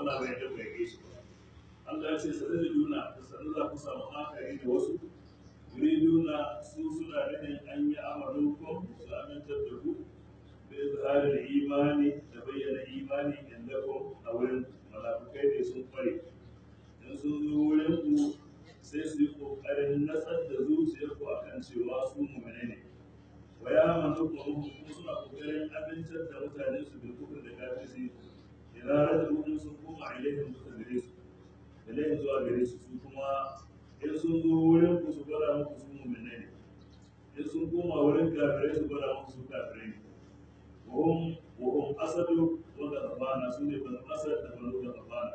Allah bai da bai gaishe ba Allah ya ce sai da juna da sanin za ku samu akari da wasu yuriduna su suna nufin an yi amalu ko su amintar da ku da izharin imani da bayyana imani inda ko a wurin malafukai da sun kware in sun zo wurin ku sai su yi kokarin natsar da zuciyar ku akan cewa su mu'mine ne wa ya manu ku kuma suna kokarin amintar da mutane su bil kufr da kafirci idan rajulun sun koma ilaihim suka gare su ilaihim zuwa gare su su kuma in sun zo wurin ku su gwada muku su mu'mine ne in sun koma wurin kafirai su gwada muku su kafirai ne وهم وهم أسد وغضبان سنة بن أسد بن غضبان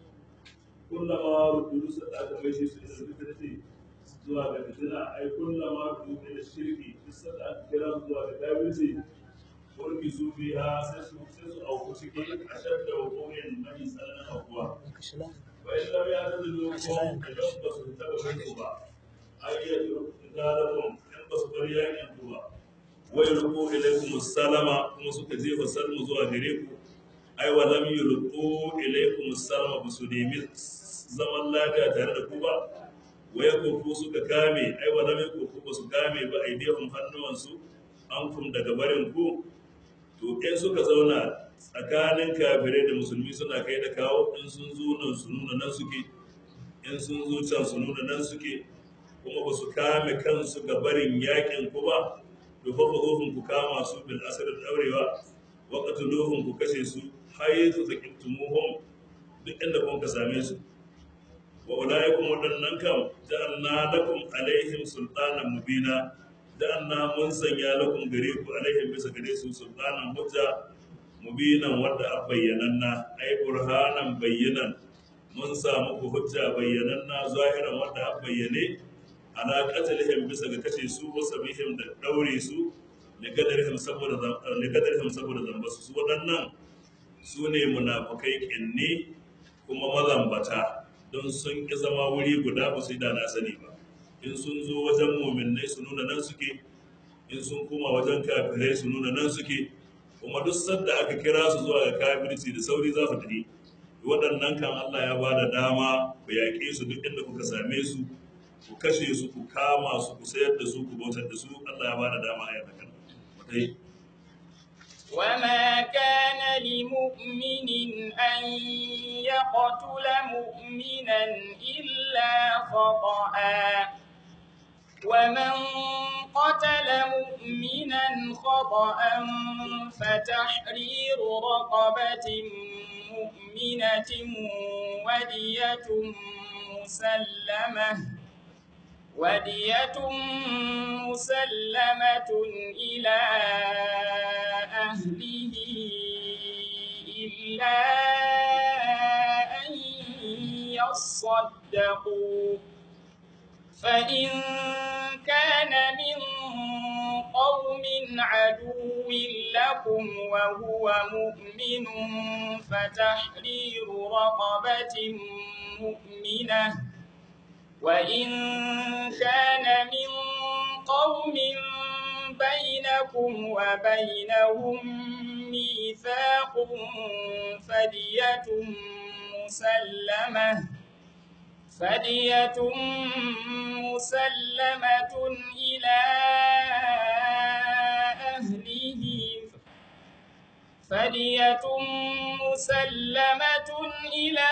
كلما ردوا سدعة ميشي سنة الفتنة zuwa ga fitina ai kullama rubu ila shirki bisa da aka kira su zuwa ga kafirci kurki su biya sai su sai su auku ciki a shadda hukumin mai tsananin aukuwa wa in lam ya ta zulu ko idan ba su taba kai ba ai ya tsarakun in ba su bari yakin ku ba wai ruku ilaikum salama kuma suka jefa salmu zuwa gare ku ai wa lam yulqu ilaikum salama ba su nemi zaman lafiya tare da ku ba wai kofu suka kame ai wa lam kofu ba su kame ba aidihum hannuwansu an kum daga barin ku to in suka zauna tsakanin kafirai da musulmi suna kai da kawo in sun zo nan su nuna nan suke in sun zo can su nuna nan suke kuma ba su kame kansu ga barin yakin ku ba to fa ku kama su bil asr daurewa wa qatluhum ku kashe su haythu taqtumuhum duk inda kun ka same su wa ulaikum wadannan kam ja'alna lakum alaihim sultanan mubina ja'alna mun sanya lakum gare ku alaihim bisa gare su sultanan hujja mubinan wadda a bayyananna ai burhanan bayyanan mun samu ku hujja bayyananna zahiran wadda a bayyane ala qatlihim bisa ga kashe su wa sabihim da daure su li gadarihim saboda li gadarihim saboda zamba su waɗannan su ne munafukai kinni kuma mazambata don sun ki zama wuri guda ba su yi da na sani ba in sun zo wajen muminai su nuna nan suke in sun koma wajen kafirai su nuna nan suke kuma duk sadda aka kira su zuwa ga kafirci da sauri za su tafi waɗannan kan Allah ya ba da dama ku yaƙe su duk inda kuka same su ku kashe su ku kama su ku sayar da su ku bautar da su Allah ya ba da dama a yadda kan mutai وما كان لمؤمن أن يقتل مؤمنا إلا خطأ ومن قتل مؤمنا خطأ فتحرير رقبة مؤمنة ودية مسلمة ودية مسلمة إلى أهله إلا أن يصدقوا فإن كان من قوم عدو لكم وهو مؤمن فتحرير رقبة مؤمنة وإن كان من قوم بينكم وبينهم ميثاق فدية مسلمة فدية مسلمة إلى أهله فدية مسلمة إلى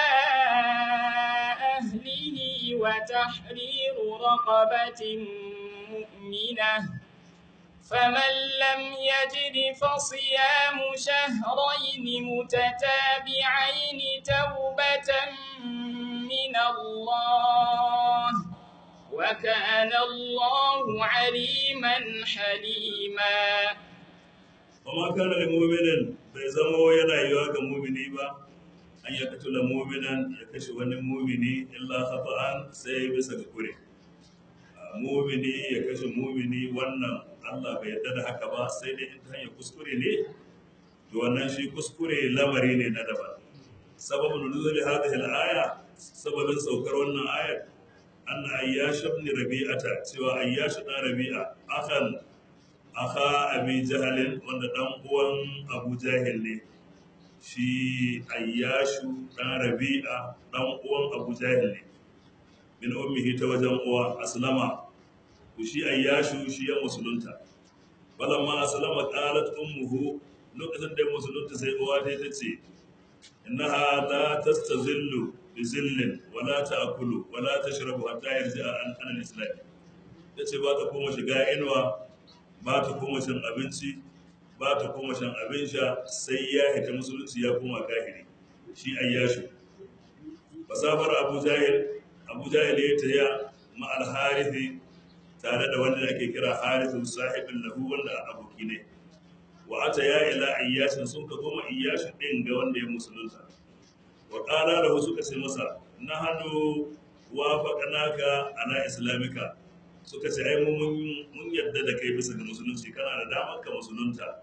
أهله وتحرير رقبة مؤمنة فمن لم يجد فصيام شهرين متتابعين توبة من الله وكان الله عليما حليما وما كان لمؤمن bai zamo yana yiwa ga mumini ba an ya katula muminan ya kashe wani mumini illa khata'an sai bisa ga kure mumini ya kashe mumini wannan Allah bai yarda da haka ba sai dai in ta hanyar kuskure ne to wannan shi kuskure lamari ne na daban sababin nuzuli hadhihi al-aya sababin saukar wannan ayar anna ayyash ibn rabi'ata cewa ayyash dan rabi'a akan aka abi jahalin wanda dan uwan abu jahil ne shi ayyashu dan rabi'a dan uwan abu jahil ne min ummihi ta wajen uwa aslama to shi ayyashu shi ya musulunta balamma aslama qalat ummuhu lokacin da ya musulunta sai uwa ta ta ce innaha la tastazillu bi zillin wala ta'kulu wala tashrabu hatta yarji'a an an al-islam tace ba ta koma shiga inuwa ba ta koma cin abinci ba ta koma shan abin sha sai ya hita musulunci ya koma kahiri shi ayyashu fasafar abu jahil abu jahil ya taya ma al-harithi tare da wanda ake kira harithu sahibin lahu wanda aboki ne wa ata ya ila ayyashin sun ka goma iyyashin din ga wanda ya musulunta wa qala lahu suka ce masa nahanu wafaqnaka ala islamika suka ce ai mun mun yadda da kai bisa ga musulunci kana da damar ka musulunta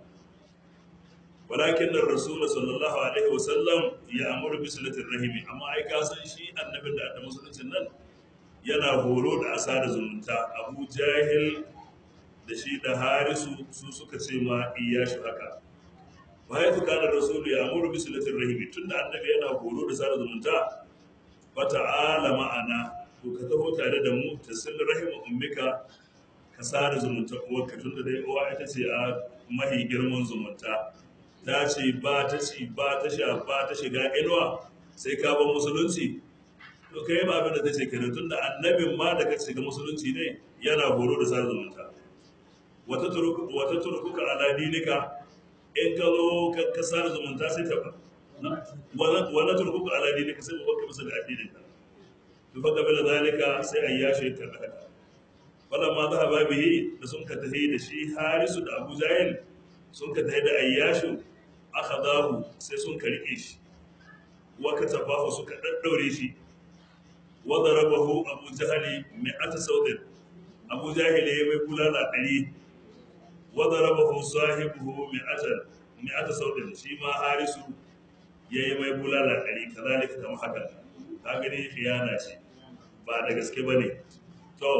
walakin da rasul sallallahu alaihi wasallam ya amuru bi silatir rahimi amma ai ka san shi annabin da da musuluncin nan yana horo da asa da zumunta abu jahil da shi da harisu su suka ce ma iyashi haka bayan su kana rasul ya amuru bi silatir rahimi tunda annabi yana horo da sada zumunta fa ta'ala ma'ana to ka taho tare da mu ta sil rahimu ummika ka sada zumunta uwarka tunda dai uwa ita ce a mahi girman zumunta ta ce ba ta ci ba ta sha ba ta shiga inuwa sai ka ban musulunci to kai ba abin da ta ce kenan tunda annabin ma da ka shiga musulunci ne yana horo da sada zumunta wata turkuka ala dinika in ka zo ka sada zumunta sai ta ba wala turkuka ala dinika sai ba ka bisa da addininka to fa kabila zalika sai ayyashi ta haka falamma dhahaba bihi da sun ka tahi da shi harisu da abu jahil sun ka tahi da ayyashu akhadahu sai sun ka rike shi wa katabahu suka daddaure shi wa darabahu abu jahali mi'ata sawdin abu jahil ya mai bulala ɗari wa darabahu sahibuhu mi'ata mi'ata sawdin shi ma harisu ya yi mai bulala ɗari kazalika kamar haka ka gani khiyana ce ba da gaske bane to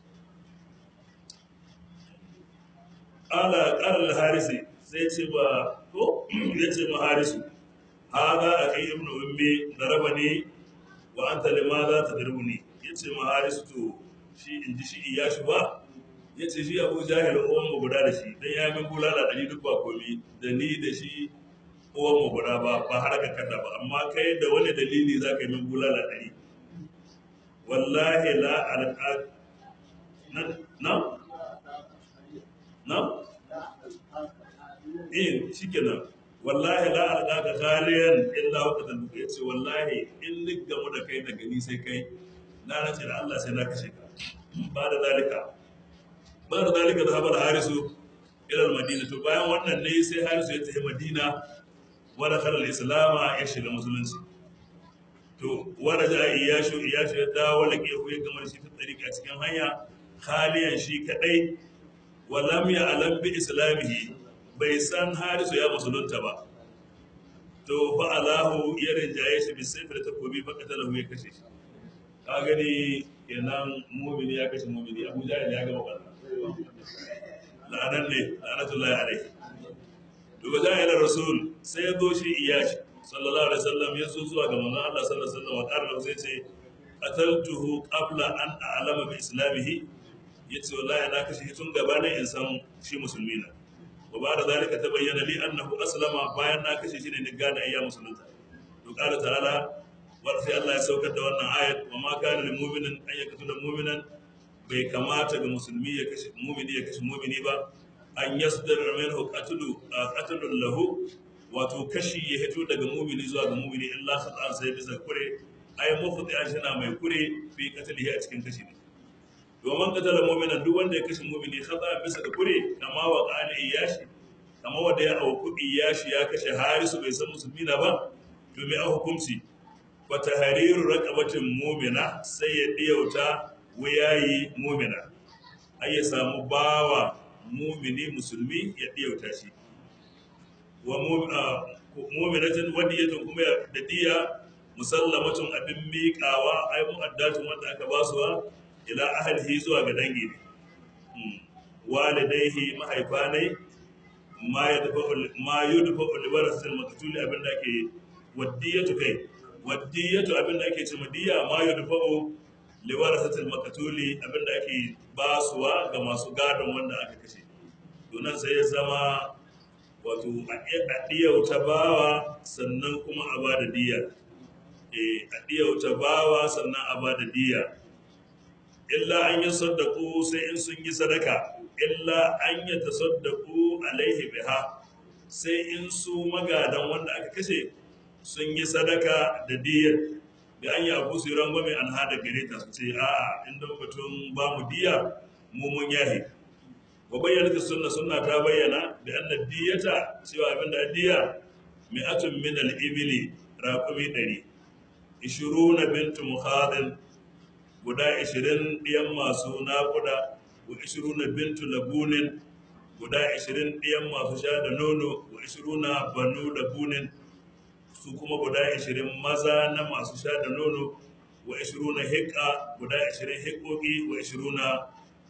ala qala harisi sai ce ba ko ya ce ma harisu hada akai ibnu ummi darabani wa anta limadha tadrubuni yace ma harisu to shi inji shi iyashi ba yace shi abu jahil uwan mu guda da shi dan ya min bulala dari duk ba komi da ni da shi uwan mu guda ba ba har ka kada ba amma kai da wani dalili zaka yi min bulala dari wallahi la alqa na na na eh shikenan wallahi la alqaka khaliyan illa waqtan duka yace wallahi in ni gamu da kai da gani sai kai na nace da Allah sai na kashe ka ba da zalika ba da zalika zahaba da harisu ila madina to bayan wannan ne sai harisu ya tafi madina wa dakhala al-islam ya shiga musulunci to wanda ja iyashu iyashu ya dawo da ke ya gamar shi ta tsarika cikin hanya khaliyan shi kadai wa lam ya'lam bi islamihi bai san harisu ya musulunta ba to fa alahu ya rinjaye shi bisai da takobi fa katalahu ya kashe shi ka gani kenan mumini ya kashe mumini abu jahil ya gama wannan la'anan ne la'anatullahi alaihi to ba jahil rasul sai ya zo shi iyashi sallallahu alaihi wasallam ya zo zuwa ga manzon Allah sallallahu alaihi wasallam wa qala sai ce qataltuhu qabla an a'lama bi islamihi yace wallahi na kashe tun gabanin in san shi musulmi na wa ba da zalika ta bayyana li annahu aslama bayan na kashe shi ne ni gane ayya musulunta to qala ta'ala wa sai Allah ya saukar da wannan ayat wa ma kana lil mu'minin an yaqtula mu'minan bai kamata ga musulmi ya kashe mu'mini ya kashe mu'mini ba an yasdar minhu qatlu qatlun lahu wato kashi ya hito daga mu'mini zuwa ga mu'mini illa khata sai bisa kure ay mufti ashina mai kure fi qatlihi a cikin kashi ne domin katala mu'minan duk wanda ya kashe mu'mini khata bisa da kure kama wa qala iyashi kama wanda ya auku iyashi ya kashe harisu bai san musulmi na ba to me a hukunci fa tahriru raqabatin mu'mina sai ya diyauta wayayi mu'mina ai ya samu bawa mu'mini musulmi ya diyauta shi wa mu'minatin wadiyatun kuma da diya musallamatun abin miƙawa ai mu'addatun wanda aka basuwa ila ahlihi zuwa ga dangi ne walidaihi mahaifanai ma ya dafa ma yudfa ulwarasatil maqtuli abin da ake waddiyatu kai waddiyatu abin da ake ce diya ma yudfa liwarasatil maqtuli abin da ake basuwa ga masu gadon wanda aka kashe to nan sai ya zama wato a ɗiyauta bawa sannan kuma a ba da diya a ɗiyauta bawa sannan a ba da diya illa an yi saddaku sai in sun yi sadaka illa an yi ta saddaku alaihi biha sai in su magadan wanda aka kashe sun yi sadaka da diyar da an yi abu su yi rangwame an hada gare ta su ce a'a in don batun ba mu diya mu mun yahi wa bayyana ta sunna sunna ta bayyana da anna diyata cewa abin da diya mi'atun min al-ibli raqumi 100 20 bintu muhadin guda 20 diyan masu naƙuda wa 20 bintu labunin guda 20 diyan masu sha da nono wa 20 banu labunin su kuma guda 20 maza na masu sha da nono wa 20 hikka guda 20 hikkoki wa 20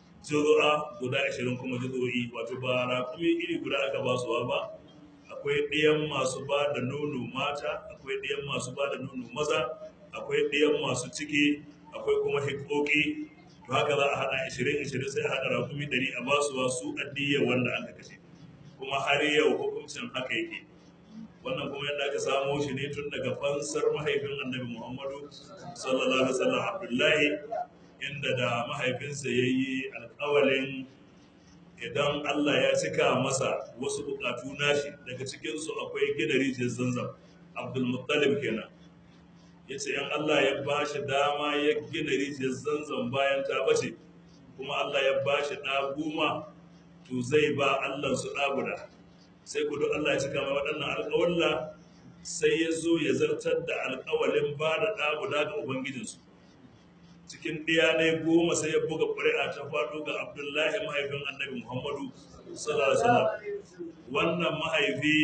juru'a guda 20 kuma juru'i wato ba raƙumi iri guda aka ba su ba akwai ɗiyan masu ba da nono mata akwai ɗiyan masu ba da nono maza akwai ɗiyan masu ciki akwai kuma hikkoki to haka za a haɗa 20-20 sai a haɗa raƙumi 100 a ba su su addiyar wanda aka kashe kuma har yau hukuncin haka yake wannan kuma yadda aka samo shi ne tun daga fansar mahaifin annabi muhammadu sallallahu alaihi wasallam abdullahi inda da mahaifinsa ya yi alkawalin idan allah ya cika masa wasu bukatu nashi daga cikinsu akwai gina rijiyar zanzan abdulmuttalib kenan ya ce yan allah ya ba shi dama ya gina rijiyar zanzan bayan ta bace kuma allah ya ba shi ɗa goma to zai ba allah su ɗa guda sai ku duk Allah ya cika mai waɗannan alƙawalla sai ya zo ya zartar da alƙawalin ba da ɗa guda ga Ubangijinsu. Cikin ɗiya ne goma sai ya buga ƙuri'a ta faɗo ga Abdullahi mahaifin annabi Muhammadu sallallahu alaihi wasallam. Wannan mahaifi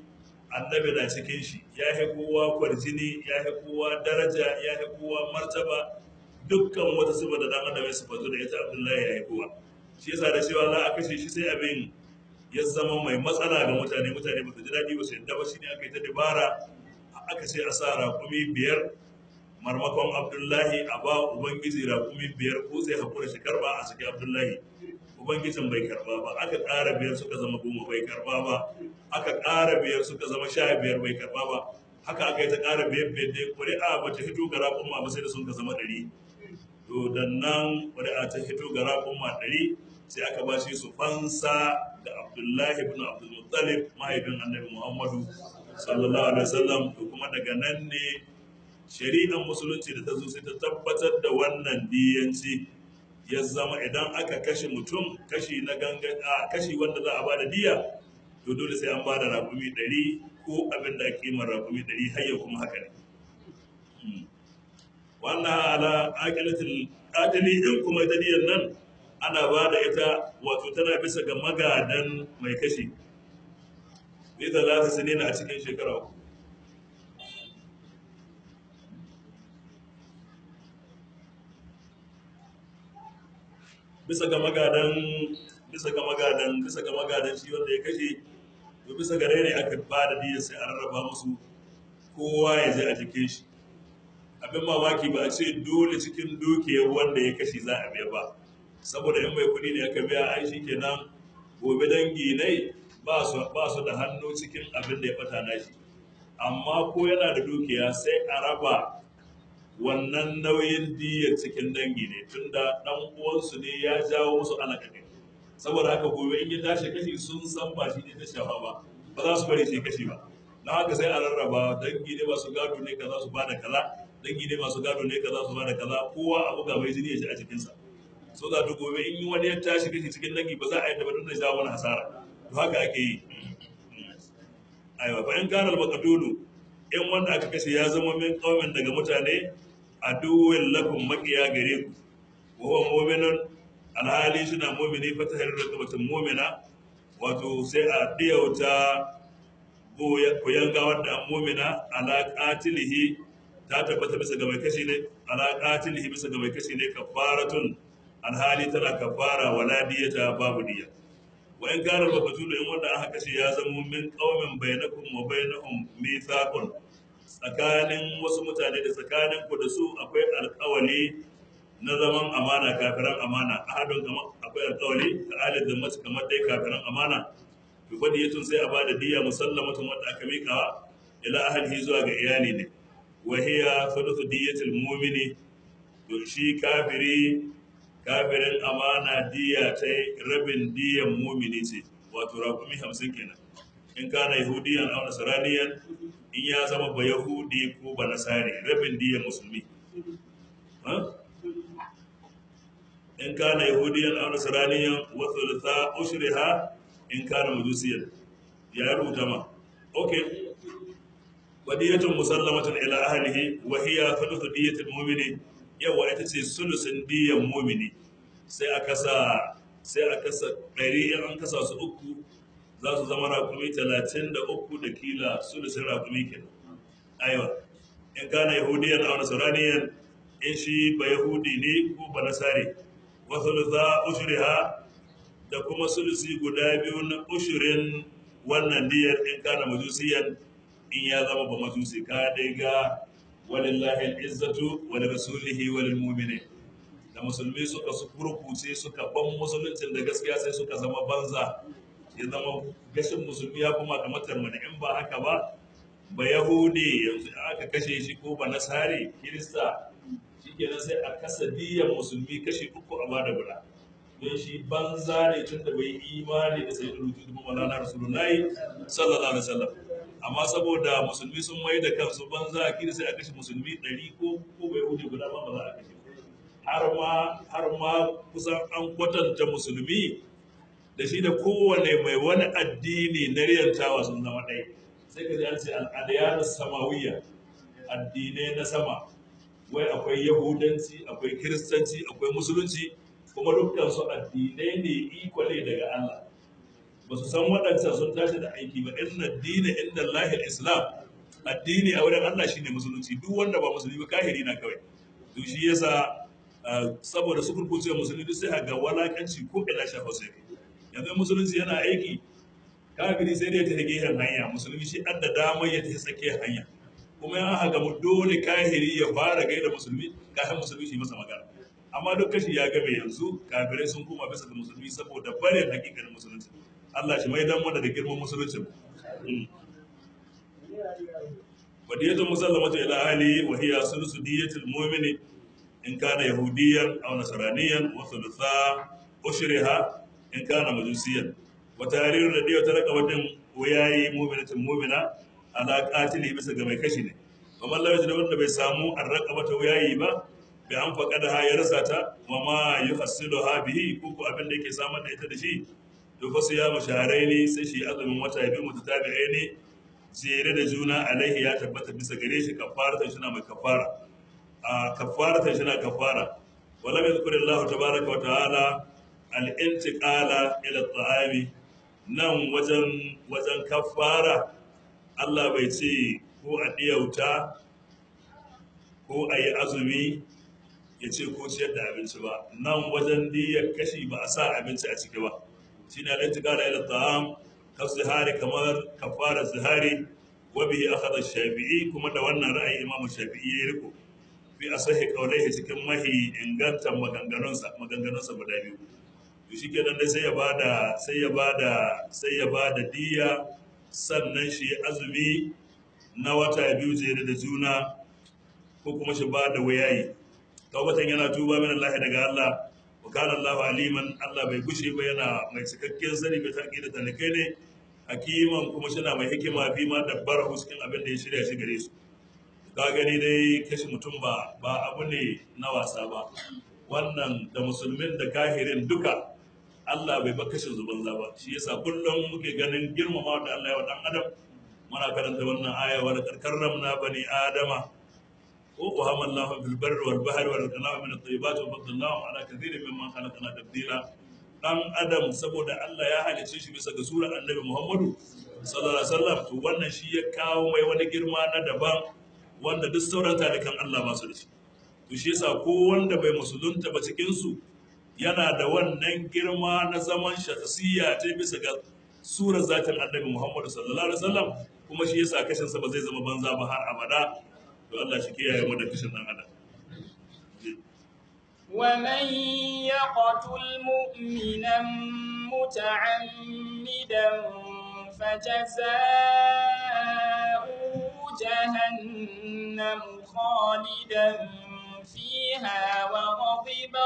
annabi na cikin shi ya yi kowa kwarjini ya yi kowa daraja ya yi kowa martaba dukkan wata sifa da dan adam ya sifatu da ita Abdullahi ya yi kowa. Shi yasa da cewa za a kashe shi sai abin ya zama mai matsala ga mutane mutane ba su ji daɗi ba su yadda ba shi ne aka yi ta dabara aka ce a sa rakumi biyar marmakon abdullahi a ba ubangiji rakumi biyar ko sai hakura shi karba a saki abdullahi ubangijin bai karba ba aka ƙara biyar suka zama goma bai karba ba aka ƙara biyar suka zama sha biyar bai karba ba haka aka yi ta ƙara biyar biyar dai ƙuri'a ba ta hito ga rakuma ba sai da sun ka zama ɗari to da nan ƙuri'a ta hito ga rakuma ɗari sai aka ba shi su fansa da abdullahi ibn abdulmuttalib mahaifin annabi muhammadu sallallahu alaihi wasallam to kuma daga nan ne shari'ar musulunci da ta zo sai ta tabbatar da wannan diyanci ya zama idan aka kashe mutum kashi na ganga a kashi wanda za a ba da diya to dole sai an ba da rakumi ɗari ko abin da kimar rakumi ɗari har yau kuma haka ne wannan ala aqilatul qatili in kuma ta diyan nan ana ba da ita wato tana bisa ga magadan mai kashi bai da za ta sani na a cikin shekara uku bisa ga magadan bisa ga magadan bisa ga magadan shi wanda ya kashe to bisa ga ne aka ba da diya sai an rarraba musu kowa ya je a jikin shi abin mamaki ba a ce dole cikin dukiyar wanda ya kashe za a biya ba saboda in mai kuɗi ne aka biya ai shi kenan gobe dangi ne ba su da hannu cikin abin da ya fata na shi amma ko yana da dukiya sai a raba wannan nauyin diyar cikin dangi ne tunda dan uwansu ne ya jawo musu alaƙaƙe saboda haka gobe in ya tashi kashi sun san ba shi ne ta shafa ba ba za su bari shi kashi ba na haka sai a rarraba dangi ne masu gado ne kaza su bada kaza dangi ne masu gado ne kaza su bada kaza kowa abu ga mai jini ya shi a cikinsa so da duk gobe in wani ya tashi kashi cikin dangi ba za a yadda ba don da jawo wani hasara to haka ake yi aiwa fa in kana al-maqdulu in wanda aka kashe ya zama min qaumin daga mutane aduwwin lakum maqiya gare ku wa huwa mu'minun alhali suna mu'mini fa tahrir rakabatin mu'mina wato sai a diyauta koyan gawar da an mu'mina ala qatilihi ta tabbata bisa ga mai kashi ne ala qatilihi bisa ga mai kashi ne kafaratun alhali tana kafara wala diyata babu diya wa in kana maqtulu in wanda aka kashe ya zama min qaumin bainakum wa bainahum mithaqun tsakanin wasu mutane da tsakanin ku da su akwai alƙawali na zaman amana kafiran amana ahadun kamar akwai alƙawali ka alid da mace kamar dai kafiran amana bi badiyatun sai a bada diya musallamatun wanda aka miƙawa ila ahlihi zuwa ga iyali ne wa hiya thuluthu diyatil mu'mini to shi kafiri kafirin amana diya ta rabin diyan mu'mini ce wato rakumi hamsin kenan in kana yahudiyan aw nasraniyan in ya zama ba yahudi ko ba nasari rabin diyan musulmi in kana yahudiyan aw nasraniyan wa thulutha ushriha in kana majusiyan ya rubuta ma okay wadiyatun musallamatun ila ahlihi wa hiya thuluthu diyatil mu'mini yawa ita ce sulusin diyan mu'mini sai a kasa sai a kasa ɗari in an kasa su uku za su zama rakumi talatin da uku da kila sulusin rakumi kenan aiwa in kana yahudiyan aw nasraniyan in shi ba yahudi ne ko ba nasari wa thulutha ushriha da kuma sulusi guda biyu na ushirin wannan diyar in kana majusiyan in ya zama ba majusi ka dai ga walillahi al'izzatu wa li rasulihi wa lil mu'minin da musulmi suka su kurkuce suka ban musuluncin da gaskiya sai suka zama banza ya zama gashin musulmi ya kuma kamar tarmani in ba haka ba ba yahudi yanzu aka kashe shi ko ba nasari kirista shikenan sai a kasa diyan musulmi kashi uku a bada guda don shi banza ne tun da bai imani da sai rutu da malana rasulullahi sallallahu alaihi wasallam amma saboda musulmi sun mai da kansu banza a kiri sai a kashe musulmi ɗari ko ko bai wuce guda ba ba za a kashe har ma har ma kusan an kwatanta musulmi da shi da kowane mai wani addini na riyantawa sun zama ɗaya sai ka ji an ce al'adiyar samawiyya addinai na sama wai akwai yahudanci akwai kiristanci akwai musulunci kuma dukkan su addinai ne ikwale daga Allah ba su san waɗancan sun tashi da aiki ba inna dina inda lahil islam addini a wurin Allah shine musulunci duk wanda ba musulmi ba kahiri na kawai to shi yasa saboda su kurkuce musulmi duk sai ga walakanci ko ila shafa sai yanzu musulunci yana aiki kafiri sai dai ta gehen hanya musulmi shi an da damar ya ta sake hanya kuma ya haka mu dole kahiri ya fara gaida musulmi kafin musulmi shi masa magana amma duk kashi ya gabe yanzu kafirai sun koma bisa ga musulmi saboda barin hakikanin musulunci Allah shi mai dan wanda da girman musulunci wadiyatu musallamatu ila ahli wa hiya sulusu diyatil mu'mini in kana yahudiyan aw nasraniyan wa thulutha ushriha in kana majusiyan wa tariru da diyatu raqabatin wayayi mu'minatin mu'mina ala qatili bisa ga mai kashi ne amma Allah ya wanda bai samu arraqabata wayayi ba bi an faƙada ha ya rasa ta wa ma yi hasilu ha bihi ko ko abin da yake samar da ita da shi to fa ya masharai ne sai shi azumin wata biyu mutu tabi'ai ne jere da juna alaihi ya tabbata bisa gare shi kafaratan shi na mai kafara a kafaratan shi na kafara wala mai zukurin Allah tabaraka wa ta'ala al-intiqala ila ta'ami nan wajen wajen kafara Allah bai ce ko a diyauta ko a yi azumi ya ce ko ciyar da abinci ba nan wajen diyar kashi ba a sa abinci a ciki ba shi ne alaiti kala ila ta'am ka zihari kamar kafara zihari wa bihi akhadha shafi'i kuma da wannan ra'ayi imam shafi'i ya riko fi asahi qawlihi cikin mahi ingantan maganganunsa maganganunsa guda biyu to shi kenan dai sai ya bada sai ya bada sai ya bada diya sannan shi azumi na wata biyu jere da juna ko kuma shi ba da wayayi tawbatan yana tuba min Allah daga Allah wa kana Allah aliman Allah bai gushe ba yana mai cikakken sani bai tarki da talikai ne hakiman kuma shi na mai hikima fi ma dabbara cikin abin da ya shirya shi gare su ka gani dai kashi mutum ba ba abu ne na wasa ba wannan da musulmin da kahirin duka Allah bai ba kashin zuban ba shi yasa kullum muke ganin girmama da Allah ya wa dan adam muna karanta wannan aya wa laqad karramna bani adama wa wahama Allah fil barri wal bahri wa razaqnahum min at-tayyibati wa faddalnahum ala kathirin mimman khalaqna tabdila dan adam saboda Allah ya halice shi bisa ga surar annabi Muhammadu sallallahu alaihi wasallam to wannan shi ya kawo mai wani girma na daban wanda duk sauran talikan Allah ba su da shi to shi yasa ko wanda bai musulunta ba cikin su yana da wannan girma na zaman shakhsiyya ta bisa ga surar zatin annabi Muhammadu sallallahu alaihi wasallam kuma shi yasa kashin sa ba zai zama banza ba har abada to Allah shi kiyaye mu da kashin dan adam ومن يقتل مؤمنا متعمدا فجزاؤه جهنم خالدا فيها وغضب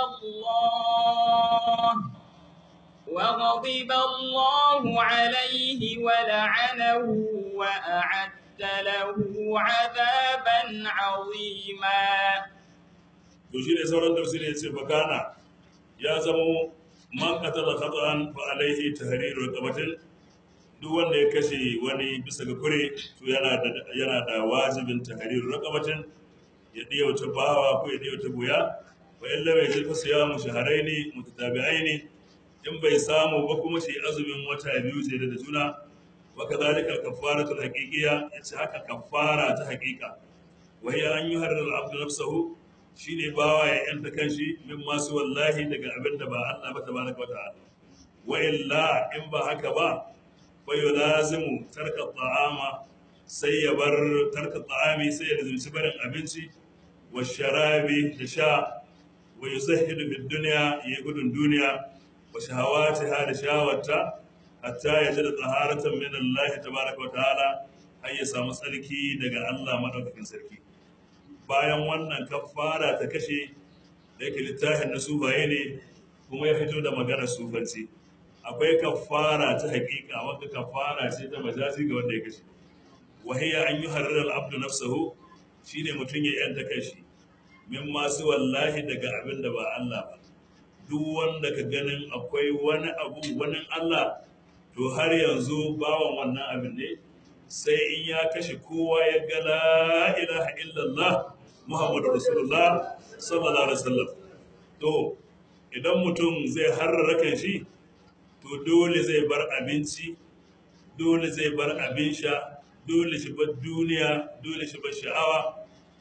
الله وغضب الله عليه ولعنه وأعد له عذابا عظيما to shi ne sauran tafsiri ya ce bakana ya zamo man qatala khata'an fa alaihi tahriru raqabatin duk wanda ya kashe wani bisa ga kure to yana da yana da wajibin tahriru raqabatin ya diyauta bawa ko ya diyauta buya wa illa bai ji siyamu shahraini mutatabi'aini in bai samu ba kuma shi azumin wata biyu ce da juna wa kadhalika kafaratul haqiqiyya yace haka kafara ta haqiqa wa hiya an yuharrir al-abdu nafsahu shine bawa ya yanta kanshi min masu wallahi daga abin da ba Allah ba tabaraka wata'ala wa illa in ba haka ba fa yulazimu tarka ta'ama sai ya bar tarka ta'ami sai ya lazimci barin abinci wa sharabi da sha wa yuzahidu bid dunya ya gudun duniya wa shahawatiha da shawarta hatta ya ji da taharatan min Allah tabaraka wata'ala har ya samu tsarki daga Allah madaukakin sarki bayan wannan kafara ta kashe da yake littafin na sufaye ne kuma ya fito da maganar sufanci akwai kafara ta hakika wanda kafara ce ta majazi ga wanda ya kashe wahiya an yi harar abdu nafsahu shine mutum ya yanta kashi min masu wallahi daga abin da ba Allah ba duk wanda ka ganin akwai wani abu wani Allah to har yanzu bawan wannan abin ne sai in ya kashe kowa ya ga la ilaha illallah Muhammadu Rasulullah sallallahu alaihi wasallam to idan mutum zai harrara kan shi to dole zai bar abinci dole zai bar abin sha dole shi bar duniya dole shi bar sha'awa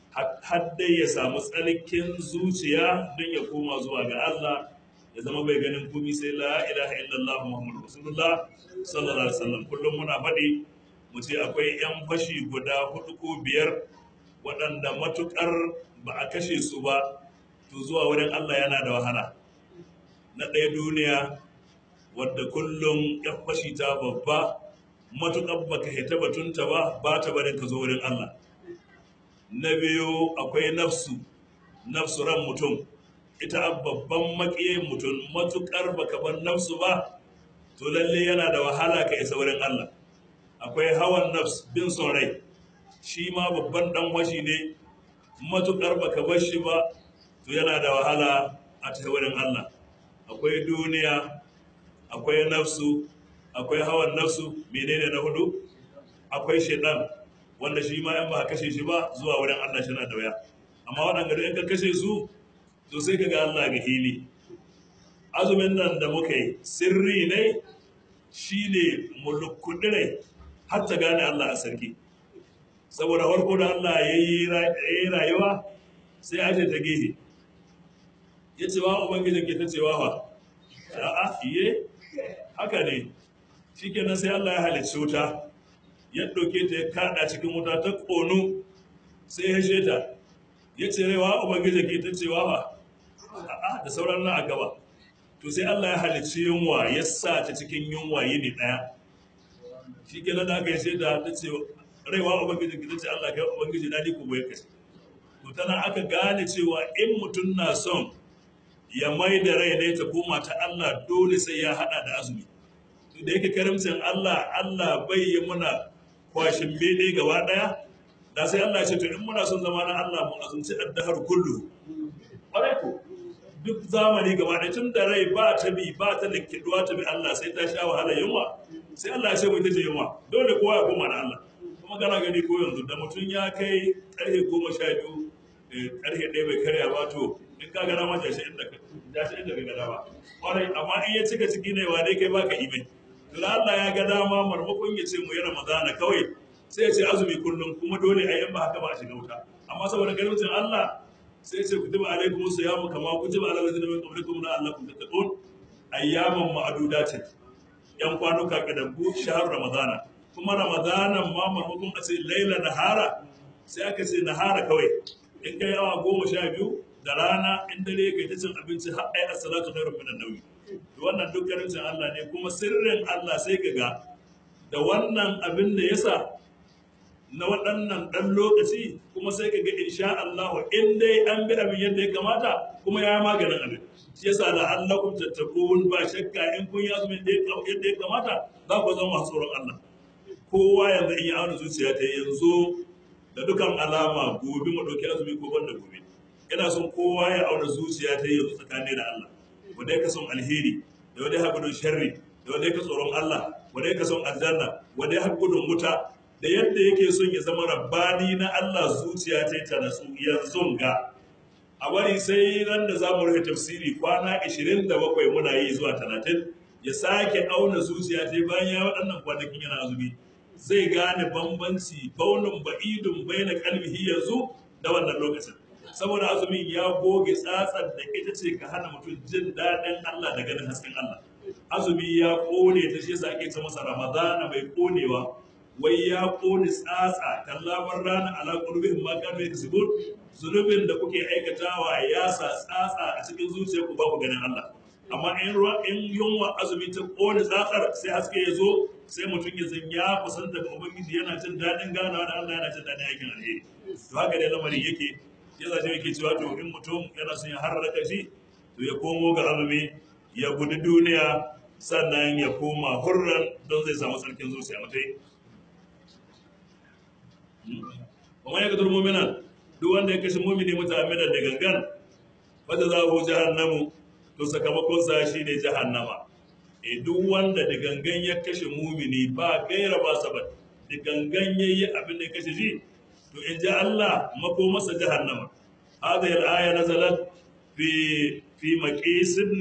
har dai ya samu tsarkin zuciya don ya koma zuwa ga Allah ya zama bai ganin komai sai la ilaha illallah Muhammadu Rasulullah sallallahu alaihi wasallam kullum muna faɗi mu ce akwai 'yan fashi guda hudu ko biyar waɗanda matuƙar ba a kashe su ba to zuwa wurin Allah yana da wahala na ɗaya duniya wadda kullum 'yan fashi ta babba matuƙar ba ka hita batunta ba ba ta barin ka zo wurin Allah na biyu akwai nafsu nafsu ran mutum ita babban maƙiyin mutum matuƙar baka bar nafsu ba to lalle yana da wahala ka isa wurin Allah akwai hawan nafs bin son rai shi ma babban dan washi ne matukar baka bar shi ba to yana da wahala a ta wurin Allah akwai duniya akwai nafsu akwai hawan nafsu menene na hudu akwai shaitan wanda shi ma in ba kashe shi ba zuwa wurin Allah shi na da waya amma waɗanda da in ka kashe su to sai ka ga Allah ga hili azumin nan da muka yi sirri ne shine mulkudirai har ta gane Allah a sarki saboda farko da Allah ya yi rayuwa sai aje ta gehe ya ce wa ubangijin ke ta cewa fa a'a iye haka ne shikenan sai Allah ya halicci wuta ya ɗauke ta ya kaɗa cikin wuta ta ƙonu sai ya sheta ya ce rewa ubangijin ke ta cewa fa a'a da sauran na a gaba to sai Allah ya halicci yunwa ya sa ta cikin yunwa yini ɗaya shi kenan da aka yi shaida ta ce raiwa ubangiji ki ce Allah kai ubangiji na ni ku goye kashi to tana aka gane cewa in mutum na son ya mai da rai ne ta koma ta Allah dole sai ya hada da azumi to da yake karamcin Allah Allah bai yi muna kwashin bede gaba daya da sai Allah ya ce to in muna son zama na Allah mu azumci addahar kullu ƙwarai ko duk zamani gaba ɗaya tun da rai ba ta bi ba ta linkiduwa ta bi Allah sai ta sha wahala yunwa sai Allah ya ce mu ita ce yunwa dole kowa ya koma na Allah kuma kana gani ko yanzu da mutum ya kai ƙarfe goma sha biyu ƙarfe ɗaya bai karya ba to in ka gana ma jashi inda ka jashi inda ka gana ba ƙwarai amma in ya cika ciki ne wa dai kai baka imai to da Allah ya ga dama marmakon ya ce mu yi Ramadana kawai sai ya ce azumi kullum kuma dole a yan ba haka ba a shiga wuta amma saboda garibcin Allah sai ce kutiba alaikum siyamu kama kutiba ala allazina min qablikum la'allakum tattaqun ayyaman ma'dudatin yan kwanuka kadabbu shahar ramadana kuma ramadanan ma maimakon a ce laila nahara sai aka ce nahara kawai in kai awa goma sha biyu da rana in dare kai ta cin abinci har ai as-salatu khairun minan nawmi to wannan dukkanin cin Allah ne kuma sirrin Allah sai ka ga da wannan abin da yasa na waɗannan ɗan lokaci kuma sai ka ga insha Allah in dai an bi abin yadda ya kamata kuma ya maganin abin shi yasa da Allah kun tattaqun ba shakka in kun yi azumin yadda ya kamata za ku zama masu tsoron Allah kowa yanzu in ya auna zuciya ta yanzu da dukan alama gobe mu ɗauki azumi ko banda gobe ina son kowa ya auna zuciya ta yanzu tsakanin da Allah wanda ya son alheri da wanda ya gudun sharri da wanda ya tsoron Allah wanda ya son aljanna wanda ya gudun wuta da yadda yake son ya zama rabbani na Allah zuciya ta ta nasu yanzu ga a bari sai ran da za mu rufe tafsiri kwana 27 muna yi zuwa 30 ya sake auna zuciya ta bayan ya waɗannan kwanakin yana azumi zai gane bambanci baunin ba'idun bai na kalbihi yanzu da wannan lokacin saboda azumin ya goge tsatsar da ita ce ka hana mutum jin daɗin Allah da ganin hasken Allah azumi ya kone ta shi yasa ake ta masa ramadana mai konewa wai ya kone tsatsa kallabar rana ala qulubihim ma kanu yaksubun zunubin da kuke aikatawa ya sa tsatsa a cikin zuciyarku ba ku ganin Allah amma in ruwa in yunwa azumi ta kone tsatsar sai haske ya zo sai mutum ya zan ya kusanta ga ubangiji yana jin daɗin ganawa da Allah yana jin daɗin aikin alheri to haka dai lamarin yake ya zace yake cewa to in mutum yana son ya harraka shi to ya komo ga azumi ya gudu duniya sannan ya koma hurran don zai samu tsarkin zuciya mutai kuma ya gadar muminan duk wanda ya kashe mumini mutaminan da gangan wadda za ku jahannamu to sakamakon sa shi ne jahannama e duk wanda da gangan ya kashe mumini ba gaira ba sabat da gangan ya yi abin da ya kashe shi to in ji Allah mako masa jahannama hadhihi al-aya nazalat fi fi maqis ibn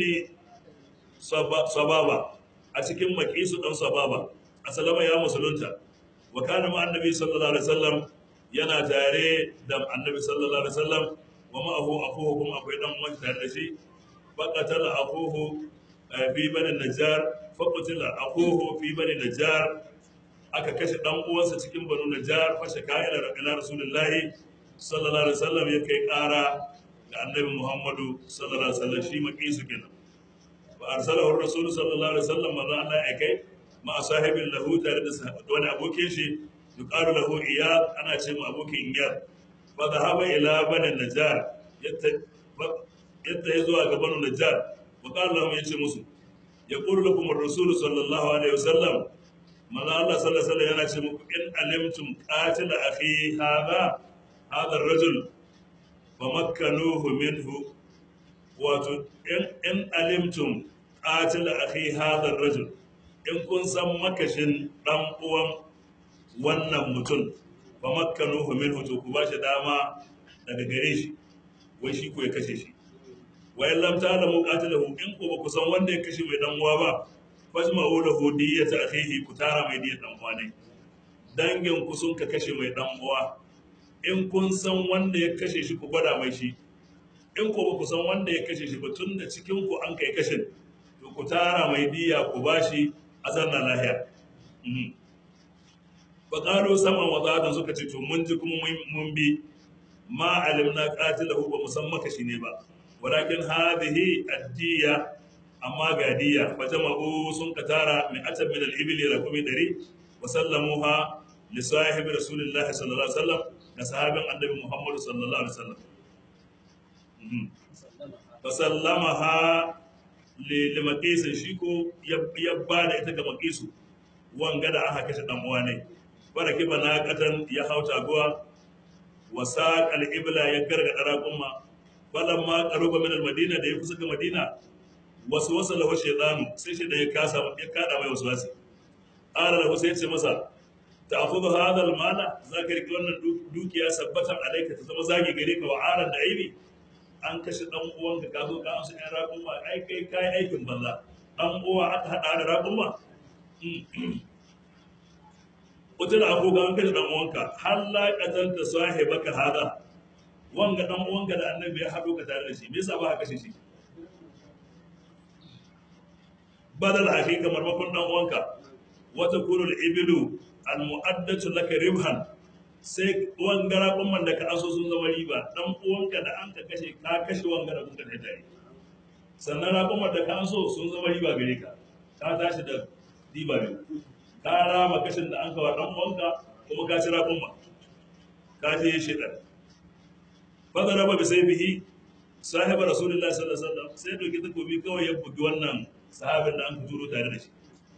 sababa a cikin maqisu dan sababa asalama ya musulunta wa kana ma annabi sallallahu alaihi wasallam yana tare da annabi sallallahu alaihi wasallam wa ma'ahu akhuhu kuma akwai dan uwan tare da shi فقتل أخوه في بني النجار فقتل أخوه في بني النجار aka kashe dan uwansa cikin banu najjar fa shaka ila ila rasulullahi sallallahu alaihi wasallam ya kai kara ga annabi muhammadu sallallahu alaihi wasallam shi makisu kenan fa arsalahu rasul sallallahu alaihi wasallam manzo Allah ya kai ma sahibin lahu tare da wani abokin shi yuqalu lahu iyad ana ce ma abokin iyad fa dhahaba ila bani najjar yadda ya zuwa ga banu najjar wa qala lahum yace musu yaqulu lakum ar-rasul sallallahu alaihi wasallam manzo Allah sallallahu alaihi wasallam yana ce muku in alimtum qatil akhi hadha hadha ar-rajul famakkanuhu minhu wato in in alimtum qatil akhi hadha ar-rajul in kun san makashin dan uwan wannan mutum famakkanuhu minhu to ku bashi dama daga gare shi wai shi ko ya kashe shi wa in lam ta'lamu qatilahu in ko ba ku san wanda ya kashe mai dan uwa ba fajma'u lahu diyyata akhihi ku tara mai diyyat dan uwa ne dangin ku sun ka kashe mai dan uwa in kun san wanda ya kashe shi ku gwada mai shi in ko ba ku san wanda ya kashe shi ba tun da cikin ku an kai kashin to ku tara mai diyya ku bashi a zanna lahiya fa qalu sama wa zatan suka ce to mun ji kuma mun bi ma alimna qatilahu ba musamman kashi ne ba walakin hadhihi addiya amma ga diya fa jama'u sun katara min atab min al-ibli rakumi dari wa sallamuha li sahibi rasulillahi sallallahu alaihi wasallam da sahabin annabi muhammad sallallahu alaihi wasallam fa sallamaha li limaqisin shi ko ya ba da ita ga maqisu wanga da aka kashe dan uwa ne baraki bana katan ya hauta guwa wa saq al-ibla ya gargada raqumma falamma qaruba min al-madina da ya kusa ga madina wasu wasa lahu shaytanu sai shi da ya kasa ya kada mai wasu wasi ala lahu sai ya ce masa ta'khudhu hadha al-mala zaka riki wannan dukiya sabbatan alayka ta zama zagi gare ka wa aran da aibi an kashe dan uwanka ka zo ka amsa ɗan raƙumma ai kai kai aikin banza dan uwa aka hada da raƙumma Wata da abubuwa an kashe dan uwanka har la qatanta sahibaka hada wanga dan uwanka da annabi ya haɗo ka tare da shi me yasa ba ka kashe shi badal akhi kamar makon dan uwanka wata kurul ibilu al mu'addatu laka ribhan sai wangara kumman da ka aso sun zama riba dan uwanka da an ka kashe ka kashe wangara kun ka tare sannan raƙumar da ka aso sun zama riba gare ka ka tashi da riba ne ka rama kashin da an kawo dan uwanka kuma ka ci raƙumma ka je shi dan fadar raba sai bihi sahiba rasulullahi sallallahu alaihi wasallam sai doki takobi kawai ya bugi wannan sahabin da an ka turo tare da shi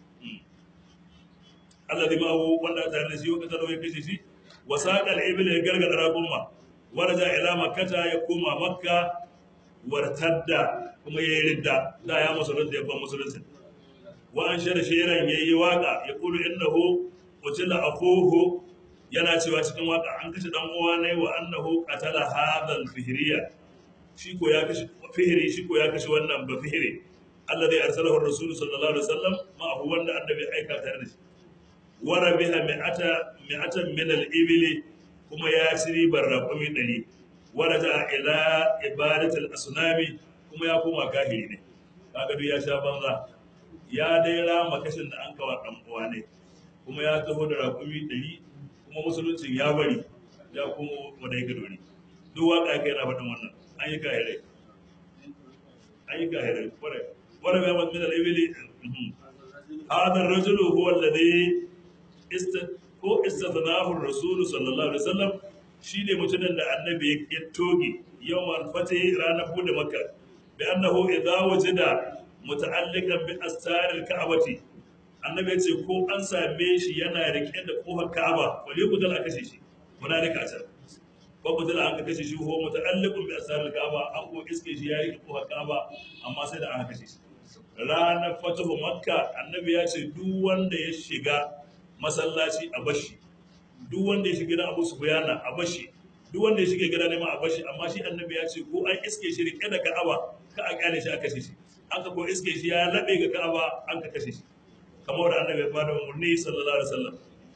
alladhi ma hu wanda tare da shi wanda taro ya kashe shi wa saqal ibl ya gargada raqumma waraja ila makkata ya koma makka wartadda kuma yayi ridda da ya musulunta ya ban musulunci wa an shara shiran yayi waka ya kulu innahu qutila akhuhu yana cewa cikin waka an kashe dan uwa ne wa annahu qatala hadha al-fihriya shi ko ya kashe fihri shi ko ya kashe wannan ba fihri alladhi arsalahu ar-rasul sallallahu alaihi wasallam ma hu wanda annabi aika tare da shi wa rabiha mi'ata mi'atan min al-ibli kuma ya shiri barraqumi dari wa raja ila ibadatil asnami kuma ya koma kahiri ne kaga duk ya sha banza ya dai rama kashin da an kawa dan uwa ne kuma ya taho da raƙumi ɗari kuma musuluncin ya bari ya kuma wanda ya dori duk waka kai na faɗin wannan an yi kahirai an yi kahirai kwarai kwarai ya masu minal ibili hadar rajulu huwa alladhi ko istathnahu rasulu sallallahu alaihi wasallam shine mutumin da annabi ya toge yawan fatih ranar bude makka bi annahu idza wajida muta'alliqan bi astaril ka'bati annabi ya ce ko an same shi yana rike da kofar ka'aba wali kudal aka kashe shi muna rika can ko kudal an kashe shi ko muta'alliqun bi astaril ka'aba an ko iske shi ya rike kofar ka'aba amma sai da aka kashe shi ranar fatuhu makka annabi ya ce duk wanda ya shiga masallaci a bashi duk wanda ya shiga gidan abu sufyana a bashi duk wanda ya shiga gidan nema a bashi amma shi annabi ya ce ko an iske shi rike da ka'aba ka a kyale shi a kashe shi aka ko iske shi ya labe ga ka'aba an ka kashe shi kamar da annabi ya bada umarni sallallahu alaihi wasallam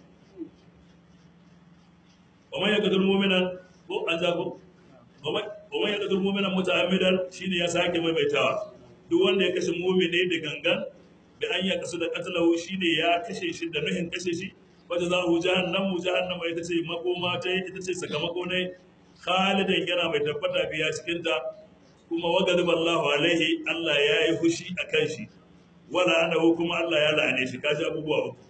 wa man yaqtul mu'mina ko an zago wa man yaqtul mu'mina muta'ammidan shine ya sake maimaitawa duk wanda ya kashe mu'mini da gangan da an ya kasu da qatlahu shine ya kashe shi da nuhin kashe shi wata za hu jahannamu jahannama ita ce makoma ta ita ce sakamako ne khalidan yana mai tabbata biya cikin ta kuma wagadib Allahu alaihi Allah ya yi fushi a kan shi wala anahu kuma Allah ya la'ane shi kaji abubuwa uku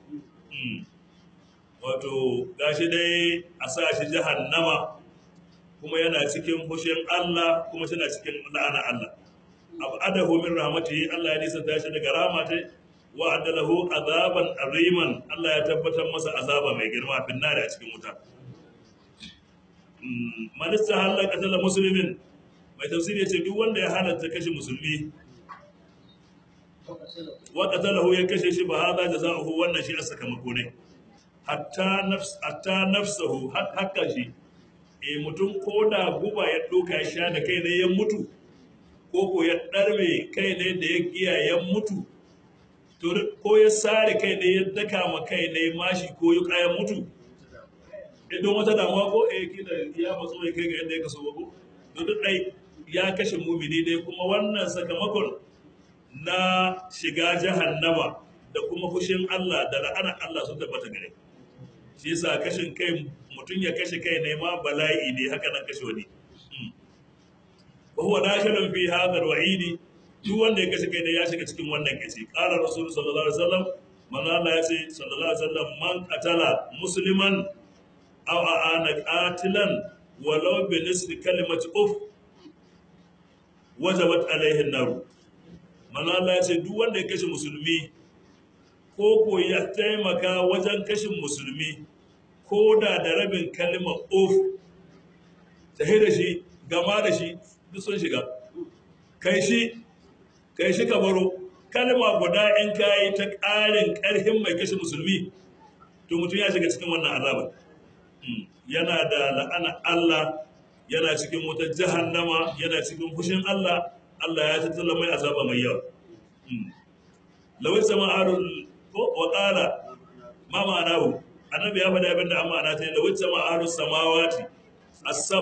wato gashi dai a sa shi jahannama kuma yana cikin fushin Allah kuma tana cikin la'ana Allah abadahu min rahmatihi Allah ya nisanta shi daga rahmatai wa adalahu azaban ariman Allah ya tabbatar masa azaba mai girma fin nari a cikin wuta manista halal qatala muslimin mai tafsiri ya ce duk wanda ya halatta kashe musulmi wa qatalahu ya kashe shi ba hada jazaohu wannan shi a sakamako ne hatta nafs hatta nafsuhu hakka shi e mutum ko da guba ya doka ya sha da kai ne ya mutu ko ko ya darme kai ne da ya giya ya mutu to ko ya sare kai ne ya daka ma kai ne mashi ko ya ya mutu idan wata damuwa ko eh kila ya matso ya kai ga yadda ya kaso ba ko to duk dai ya kashe mumini dai kuma wannan sakamakon na shiga jahannama da kuma fushin Allah da la'anar Allah sun tabbata gare shi yasa kashin kai mutum ya kashe kai ne ma bala'i ne haka nan kashe wani wa huwa dakhilun fi hadha al-wa'idi duk wanda ya kashe kai ne ya shiga cikin wannan kace qala rasul sallallahu alaihi wasallam manzo Allah ya ce sallallahu alaihi wasallam man qatala musliman aw aana qatilan walau bi nisfi kalimati uf wajabat alaihi an-nar manzo Allah ya ce duk wanda ya kashe musulmi ko ko ya taimaka wajen kashin musulmi ko da da rabin kalmar of tahi da shi gama da shi duk sun shiga kai shi kai shi ka baro kalma guda in kayi ta ƙarin ƙarfin mai kashe musulmi to mutum ya shiga cikin wannan azabar yana da la'ana Allah yana cikin wutar jahannama yana cikin fushin Allah Allah ya tattala mai azaba mai yawa lawai sama arul ko wa qala ma ma'anahu annabi ya faɗa abin da an ma'ana ta da wacce ma'arus samawati asab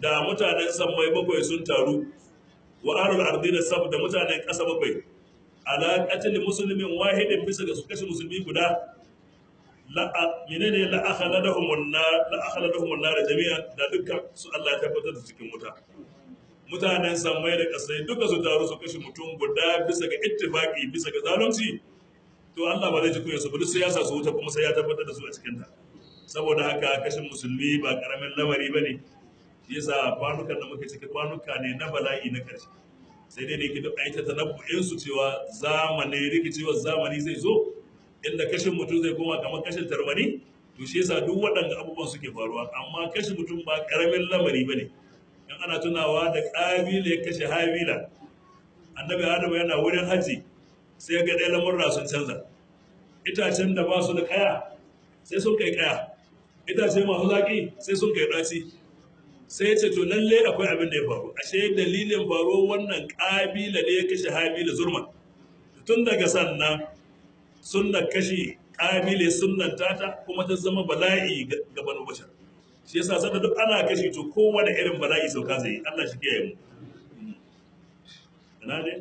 da mutanen sammai bakwai sun taru wa ahlul ardi da sab da mutanen ƙasa bakwai ala qatl muslimin wahidin bisa ga su kashe musulmi guda la menene la akhaladahum an-nar la akhaladahum an-nar jami'an da dukkan su Allah ya tabbatar da cikin wuta mutanen sammai da ƙasai duka su taru su kashe mutum guda bisa ga ittifaqi bisa ga zalunci to Allah ba zai ji kunya su ba duk sai ya sa su wuta kuma sai ya tabbatar da su a cikin ta saboda haka kashin musulmi ba karamin lamari bane shi yasa kwanukan da muke ciki kwanuka ne na bala'i na karshe sai dai da yake duk aita tanabbu'in su cewa zamani rikicewar zamani zai zo inda kashin mutum zai koma kamar kashin tarwani to shi yasa duk waɗanda abubuwan suke faruwa amma kashin mutum ba karamin lamari bane in ana tunawa da ƙabila ya kashe habila annabi adamu yana wurin haji sai ga ɗaya lamurra sun canza itacen da ba su da kaya sai sun kai kaya itace masu zaƙi sai sun kai ɗaci sai ya ce to lalle akwai abin da ya faru ashe dalilin faruwar wannan ƙabila ne ya kashe habila zurma tun daga sannan sunna kashe ƙabile sunnan tata kuma ta zama bala'i ga banu bashar shi yasa sanda duk ana kashe to kowane irin bala'i sauka zai yi Allah shi kiyaye mu ina ne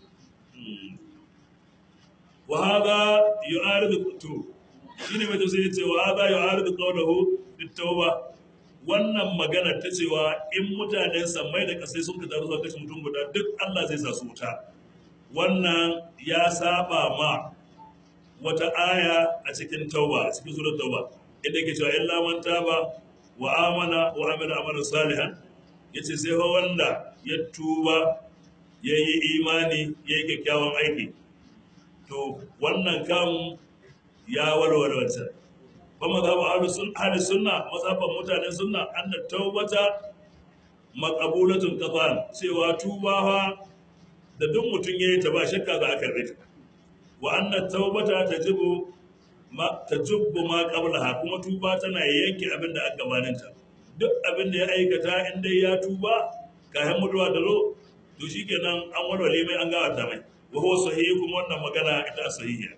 wa hadha yu'aridu to shine mai tafsiri yace wa hadha yu'aridu qawluhu bit-tauba wannan magana ta cewa in mutanen sammai da kasai sun ka taru zuwa kashe mutum guda duk Allah zai sa su wuta wannan ya saba ma wata aya a cikin tauba a cikin surat tauba inda ke cewa illa man taba wa amana wa amila amalan salihan yace sai fa wanda ya tuba yayi imani yayi kyakkyawan aiki to wannan kam ya warware wancan ba mazhabu ahlus sunna ahlus sunna mazhaban mutanen sunna anna taubata maqbulatun qatan cewa tubawa da duk mutum yayi ta ba shakka za a karbe ta wa anna taubata tajibu ma tajubbu ma qablaha kuma tuba tana yanke abin da aka gabaninta duk abin da ya aikata in dai ya tuba kayan mutuwa da lo to shikenan an warware mai an gawata mai wa huwa sahih kuma wannan magana ita sahihiya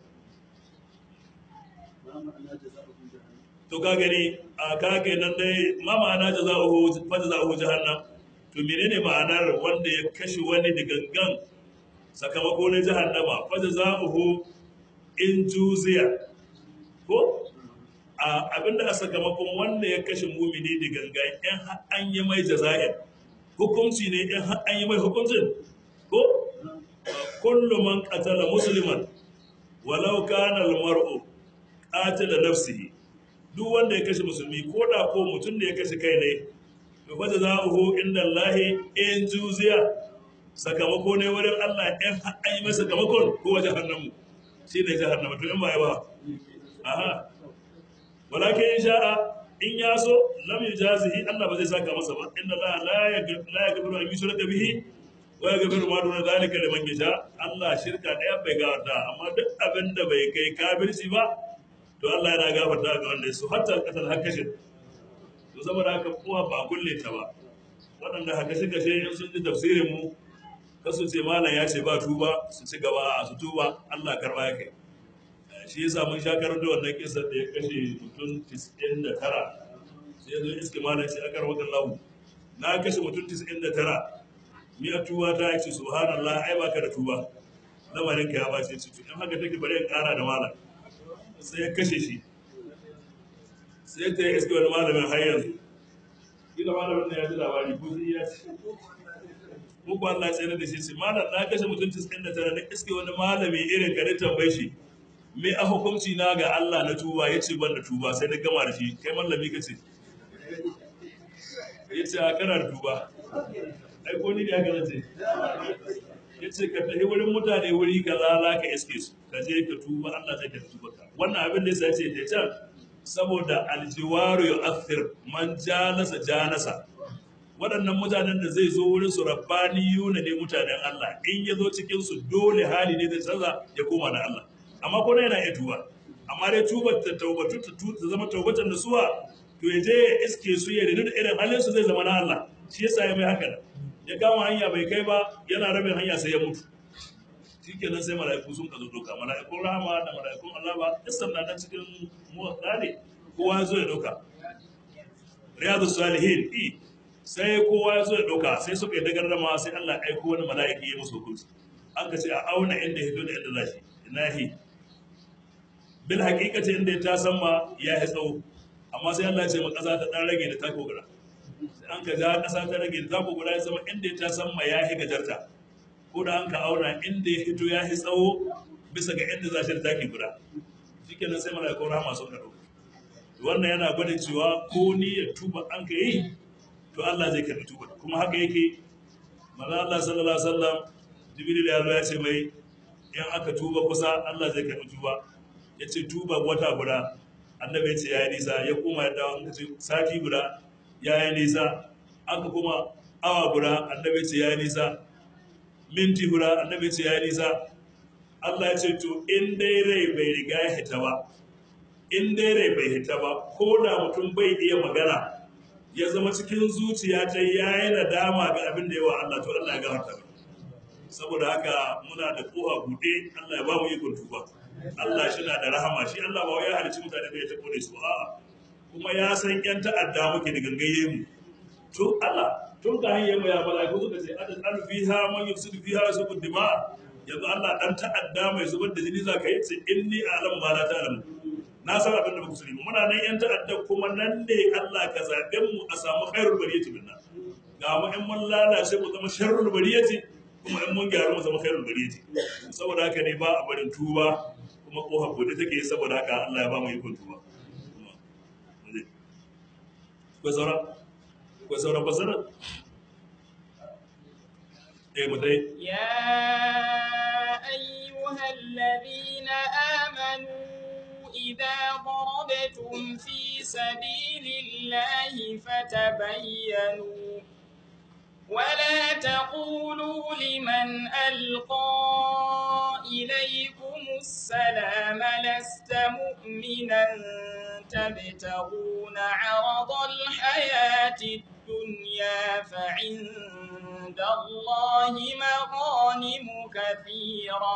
to ka gani a ka nan dai ma ma'ana jaza'uhu fa jaza'uhu jahannam to menene ma'anar wanda ya kashe wani da gangan sakamako na jahannama fa jaza'uhu in juziya ko a abinda a sakamakon wanda ya kashe mumini da gangan in an yi mai jaza'in hukunci ne in an yi mai hukuncin ko kullu man qatala musliman walau kana al-mar'u qatila nafsihi duk wanda ya kashe musulmi ko da ko mutum da ya kashe kai ne to fa jazaohu inda Allah in juziya sakamako ne wurin Allah in an yi masa sakamakon ko wajen hannamu shi ne jahannama to in ba ya ba aha walakin in sha'a in ya so lam yujazihi Allah ba zai saka masa ba inna Allah la yaghfiru an yushraka bihi wa yaghfiru ma duna zalika liman yasha Allah shirka daya bai gafarta amma duk abin da bai kai kafirci ba to Allah yana gafarta ga wanda su hatta katal hakashin to saboda haka kuma ba kulle ta ba waɗanda hakashi kashe in sun ji tafsirin mu kasu ce malam ya ce ba tuba su ci gaba su tuba Allah karba ya kai shi yasa mun sha karanto wannan kisan da ya kashe mutum 99 sai ya zo iske malam sai aka rawa lahu na kashe mutum 99 miya tuba ta ce subhanallah ai baka da tuba lamarin ka ya bace ci in haka take bari in kara da malam sai ya kashe shi sai ta yi iske wani malamin har yanzu ina malamin da ya ji labari ko sai ya ce ko ko Allah ya tsere da shi sai malam na kashe mutum 99 na iske wani malami irin ka da tambaye shi me a hukunci na ga Allah na tuba ya ce ban da tuba sai na gama da shi kai mallami ka ce ya ce a kana da tuba ai ko ni da haka nace ya ce ka tafi wurin mutane wuri ka za ka iske su ka je ka tuba Allah zai ka tuba ka wannan abin da ya ce ta can saboda aljiwaru ya athir man jalasa janasa waɗannan mutanen da zai zo wurin su rabbaniyuna ne mutanen Allah in ya zo cikin su dole hali ne zai canza ya koma na Allah amma ko yana iya tuba amma dai tuba ta taubatu ta zama taubatan da suwa to ya je ya iske su ya da irin halin su zai zama na Allah shi yasa ya mai haka ya kama hanya bai kai ba yana rabin hanya sai ya mutu shikenan sai mala'iku sun kazo doka mala'ikun rahama da mala'ikun Allah ba isan na cikin muwatta ne kowa ya zo ya doka riyadu salihin i sai kowa ya zo ya ɗauka sai suka yi dagarrama sai Allah ya aiko wani mala'iki ya musu hukunci an ka ce a auna inda ya da inda zashi ina hi bil haqiqati inda ya tasan ma ya yi tsawo amma sai Allah ya ce ma ƙasa ta ɗan rage da tako guda sai an ka ga ƙasa ta rage da tako guda ya zama inda ya tasan ma ya yi gajarta ko da an ka auna inda ya hito ya yi tsawo bisa ga inda za shi da taki guda shikenan sai mala'ikun rahama sun ka ɗauka wannan yana gwada cewa ko ni ya tuba an ka yi to Allah zai karbi tuba kuma haka yake manzo Allah sallallahu alaihi wasallam jibril ya zo ya ce mai in aka tuba kusa Allah zai karbi tuba ya ce tuba wata guda annabi ya ce ya yi nisa ya koma ya dawo aka ce sati guda ya yi nisa aka kuma awa guda annabi ya ce ya yi nisa minti guda annabi ya ce ya yi nisa Allah ya ce to in dai rai bai riga ya hita ba in dai rai bai hita ba ko da mutum bai iya magana ya zama cikin zuciya ta ya yi nadama ga abin da yawa Allah to Allah ya gafarta mai saboda haka muna da kowa buɗe Allah ya ba mu ikon tuba Allah shi na da rahama shi Allah ba wai ya halicci mutane da ya taɓo da su a'a kuma ya san yan ta'adda muke da gangaye mu to Allah tun ka hanyar mu ya bala ko suka ce adad alfiha man yufsidu fiha yasbu dima yanzu Allah dan ta'adda mai zubar da jini zaka yi sai inni a'lamu ma la ta'lamu na san abin da ba ku sani ba muna nan yan ta'adda kuma nan ne Allah ka zaɓe mu a samu khairul bariyati minna ga mu in mun lalace mu zama sharrul bariyati kuma in mun gyaru mu zama khairul bariyati saboda haka ne ba a barin tuba kuma kofa bude take saboda haka Allah ya ba mu ikon tuba ko saura ko saura basara eh mutai يا أيها الذين آمنوا إذا ضربتم في سبيل الله فتبينوا ولا تقولوا لمن ألقى إليكم السلام لست مؤمنا تبتغون عرض الحياة الدنيا فعند الله مغانم كثيرة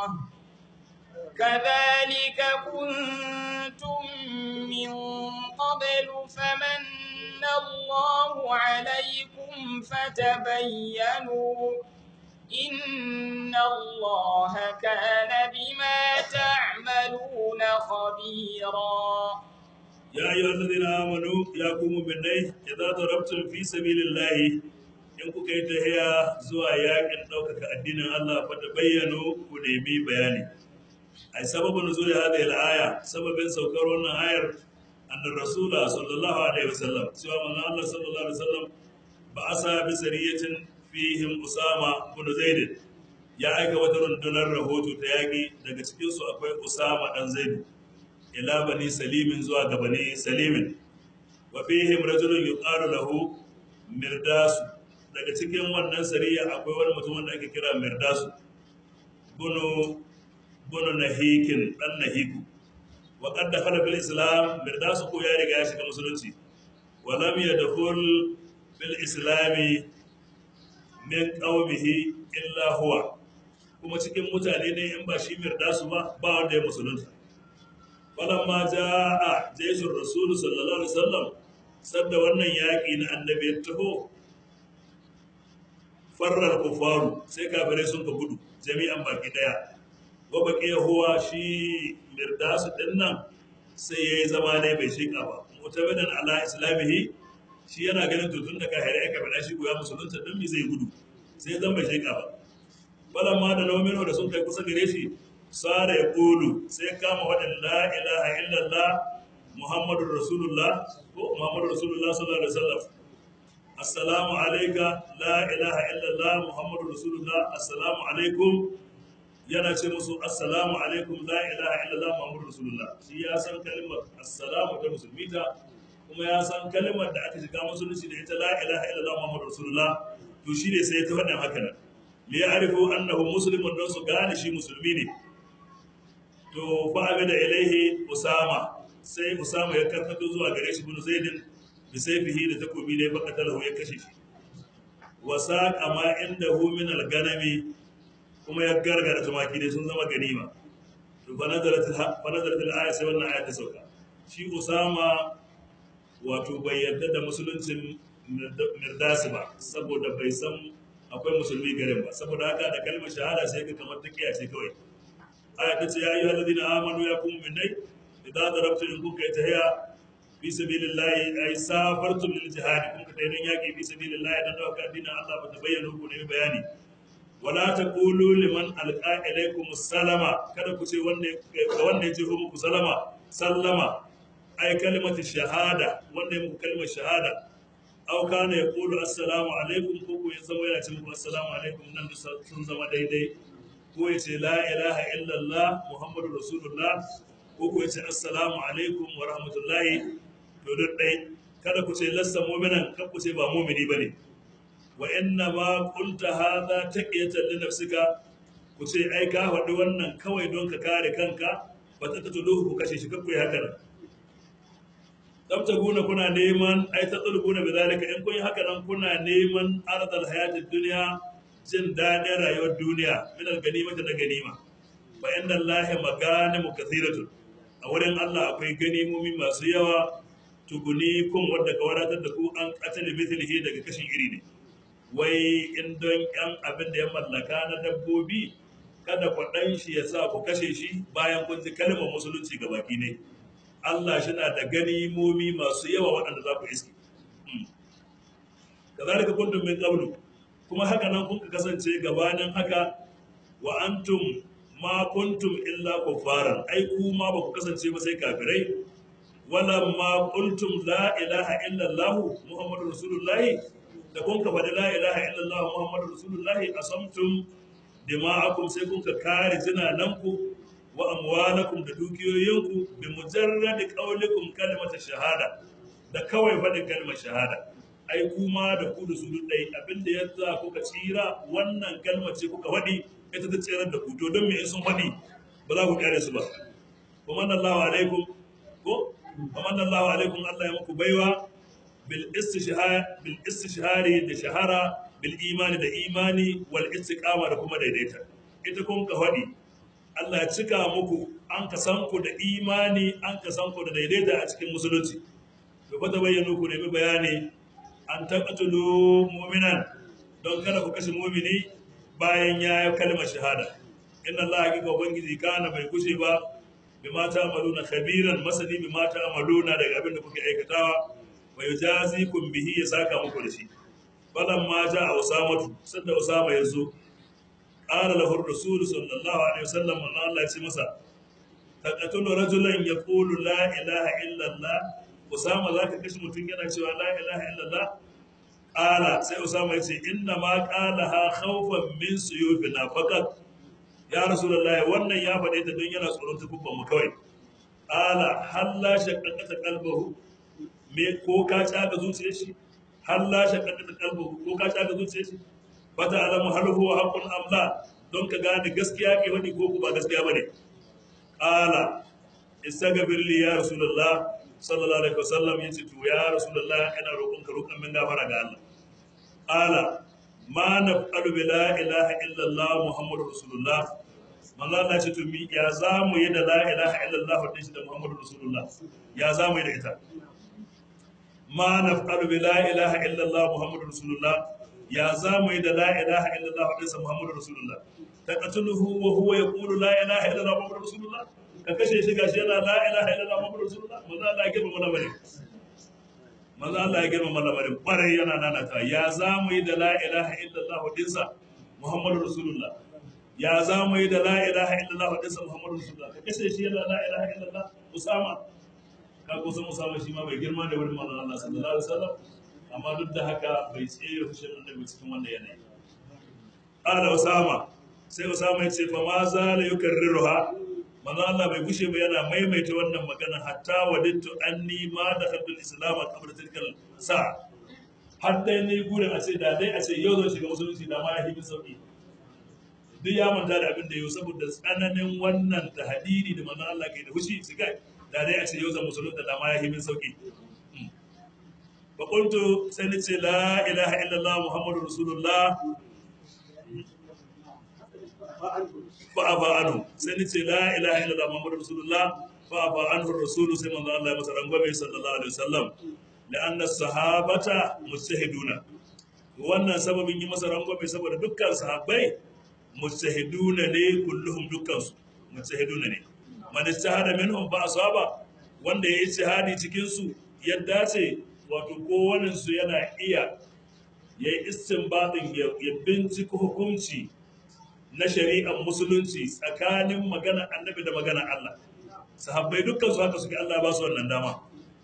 كذلك كنتم من قبل فمن الله عليكم فتبينوا إن الله كان بما تعملون خبيرا يا أيها الذين آمنوا يا قوم بالله إذا ضربتم في سبيل الله in kuka yi tahiya zuwa yakin ɗaukaka addinin Allah fa ta bayyano ku nemi bayani ai sababin nuzul hadhihi al-aya sababin saukar wannan ayar annar rasula sallallahu alaihi wasallam cewa manzo Allah sallallahu alaihi wasallam ba asa bi sariyatin fihim usama bin zaid ya aika wata rundunar rahoto ta yaki daga cikin su akwai usama dan zaid ila bani salimin zuwa ga bani salimin wa fihim rajulun yuqalu lahu mirdasu daga cikin wannan sariya akwai wani mutum wanda ake kira mirdasu bunu bunu nahikin dan nahiku wa qad dakhala bil islam mirdasu ko ya riga ya shiga musulunci wa lam yadkhul bil islami min qaumihi illa huwa kuma cikin mutane ne in ba shi mirdasu ba ba wanda ya musulunta falamma jaa jaishur rasul sallallahu alaihi wasallam sadda wannan yaki na annabi ya taho farrar kufaru sai kafirai sun ka gudu jami'an baki daya wa baki huwa shi mirdasu din nan sai yayi zama ne bai shika ba mutabadan ala islamihi shi yana ganin to tun da kafirai aka bada shi goya musulunta din mi zai gudu sai zan bai shika ba balan ma da nomino da sun kai kusa gare shi sara ya kulu sai kama wadan la ilaha illallah muhammadur rasulullah ko muhammadur rasulullah sallallahu alaihi wasallam assalamu alaika la ilaha illallah muhammadu rasulullah assalamu alaikum yana ce musu assalamu alaikum la ilaha illallah muhammadu rasulullah shi ya san kalmar assalamu ta musulmi ta kuma ya san kalmar da aka shiga musulunci da ita la ilaha illallah muhammadu rasulullah to shi ne sai ta faɗin haka nan li ya'rifu annahu muslimun don su gane shi musulmi ne to fa da ilaihi usama sai usama ya karkato zuwa gare shi bin zaidin bisaifihi da takobi ne baka talahu ya kashe shi wa saqa ma indahu min al-ganami kuma ya gargara tumaki dai sun zama ganima to fa nazarat fa nazarat al-aya sai wannan aya ta sauka shi Usama wato bai yarda da musuluncin mirdasi ba saboda bai san akwai musulmi garin ba saboda haka da kalmar shahada sai ka kamar ta kiyace kawai aya ta ce ya yi halazina amanu ya kuma minai idan darabtu in kuka yi tahiya fi sabilillahi ay safartum lil jihad kun ka tayi don yaki fi sabilillahi dan dauka addinin Allah ba ta bayyana ku ne bayani wala taqulu liman alqa ilaykum salama kada ku ce wanda ga wanda ya ce muku salama sallama ay kalimatu shahada wanda ya muku kalmar shahada aw kana yaqulu assalamu alaikum ko ku zama yana ce muku assalamu alaikum nan da sun zama daidai ko ya ce la ilaha illallah muhammadu rasulullah ko ku ya ce assalamu alaikum wa rahmatullahi to duk dai kada ku ce lassa mu'minan kan ku ce ba mu'mini bane wa inna ma qulta hadha taqiyatan li nafsika ku ce ai ka faɗi wannan kawai don ka kare kanka ba ta tatuluhu ku kashe shi kakku yi haka nan tabtaguna kuna neman ai ta tsulguna bi zalika in kun yi haka nan kuna neman arzal hayatid dunya jin daɗin rayuwar duniya min al-ganima da ganima fa inna allahi maganimu kathiratun a wurin Allah akwai ganimomi masu yawa tuguni kun wadda ka wadatar da ku an qatala mithlihi daga kashin iri ne wai in don yan abin da ya mallaka na dabbobi kada kwaɗan shi ya sa ku kashe shi bayan kun ji kalmar musulunci ga baki ne Allah shi na da ganimomi masu yawa waɗanda za ku iske kazalika kuntum min qablu kuma haka nan kun kasance gabanin haka wa antum ma kuntum illa kuffaran ai ku ma ba ku kasance ba sai kafirai wala ma qultum la ilaha illa allah muhammadur rasulullahi da kun ka faɗi la ilaha illa allah muhammadur rasulullahi asamtum dima'akum sai kun ka kare jinananku wa amwalakum da dukiyoyinku bi mujarrad qawlikum kalimatu shahada da kawai faɗin kalmar shahada ai kuma da ku da su duk ɗai abinda ya za kuka tsira wannan kalmar ce kuka faɗi ita ta tsirar da ku to don me in sun faɗi ba za ku kare su ba wa manna Allahu alaikum ko wa manna Allahu alaikum Allah ya muku baiwa bil istishhar bil istishhari da shahara bil imani da imani wal istiqama da kuma daidaita ita kun ka faɗi Allah ya cika muku an ka san ku da imani an ka san ku da daidaita a cikin musulunci to fa bayyana ku nemi bayani an taqatulu mu'minan don kada ku kashe mu'mini bayan ya yi kalmar shahada inna Allah hakika ubangiji kana bai kushe ba bi mata amaluna khabiran masani bi mata amaluna daga abin da kuke aikatawa wa yujazikum bihi ya saka muku da shi falan ma ja usamatu sanda usama yazo qala lahu rasul sallallahu alaihi wasallam Allah ya ce masa taqatulu rajulan yaqulu la ilaha illa Allah Usama za ka kashe mutum yana cewa la ilaha illallah ƙala sai Usama ya ce inna ma ƙala ha khawfan min suyufina faqat ya rasulullahi wannan ya faɗe ta don yana tsoron tukubban mu kawai ƙala halla shaqqaqata qalbahu me ko ka tsaga zuciyar shi halla shaqqaqata qalbahu ko ka tsaga zuciyar shi fata alamu hal huwa haqqun am la don ka gane gaskiya ke wani ko ba gaskiya bane ƙala istaghfir li ya rasulullah sallallahu alaihi wasallam yace to ya rasulullah ina roƙon ka roƙon min gafara ga Allah ala ma naf'alu bi la ilaha illa Allah muhammadur rasulullah manzo Allah ce to mi ya zamu yi da la ilaha illa Allah da shi da muhammadur rasulullah ya zamu yi da ita ma naf'alu bi la ilaha illa Allah muhammadur rasulullah ya zamu yi da la ilaha illa Allah da shi muhammadur rasulullah taqatuluhu wa huwa yaqulu la ilaha illa Allah muhammadur rasulullah ka kashe shi gashi yana la ilaha illallah muhammadu rasulullah manzo Allah ya girma mana bare manzo Allah ya girma mana bare bare yana nana ta ya zamu yi da la ilaha illallah dinsa muhammadu rasulullah ya zamu yi da la ilaha illallah dinsa muhammadu rasulullah ka kashe shi yana la ilaha illallah usama ka ko san usama shi ma bai girma da wurin manzo Allah sallallahu alaihi wasallam amma duk da haka bai tsere fushin annabi cikin wannan yanayi ala usama sai usama ya ce fa ma zala yukarriruha manzo Allah bai gushe ba yana maimaita wannan magana hatta wadittu anni ma da khalqul islam qabla tilkal sa har dai ne gurin a ce da dai a ce yau zan shiga musulunci da ma ya hibi sauki duk ya manta da abin da yau saboda tsananin wannan tahdidi da manzo Allah ke da fushi su kai da dai a ce yau zan musulunta da ma ya hibi sauki fa qultu sai ni ce la ilaha illallah muhammadur rasulullah fa'afa anhu sai ni ce la ilaha illallah muhammadu rasulullah fa'afa anhu rasulu sai manzo Allah ya masa rangwame sallallahu alaihi wasallam la'anna sahabata mujtahiduna wannan sababin yi masa rangwame saboda dukkan sahabbai mujtahiduna ne kulluhum dukkan su mujtahiduna ne man ijtahada minhum fa asaba wanda ya yi ijtihadi cikin su ya dace wato kowannen su yana iya ya yi istinbadin ya bincika hukunci na shari'ar musulunci tsakanin magana annabi da magana Allah sahabbai dukkan su haka suke Allah ba su wannan dama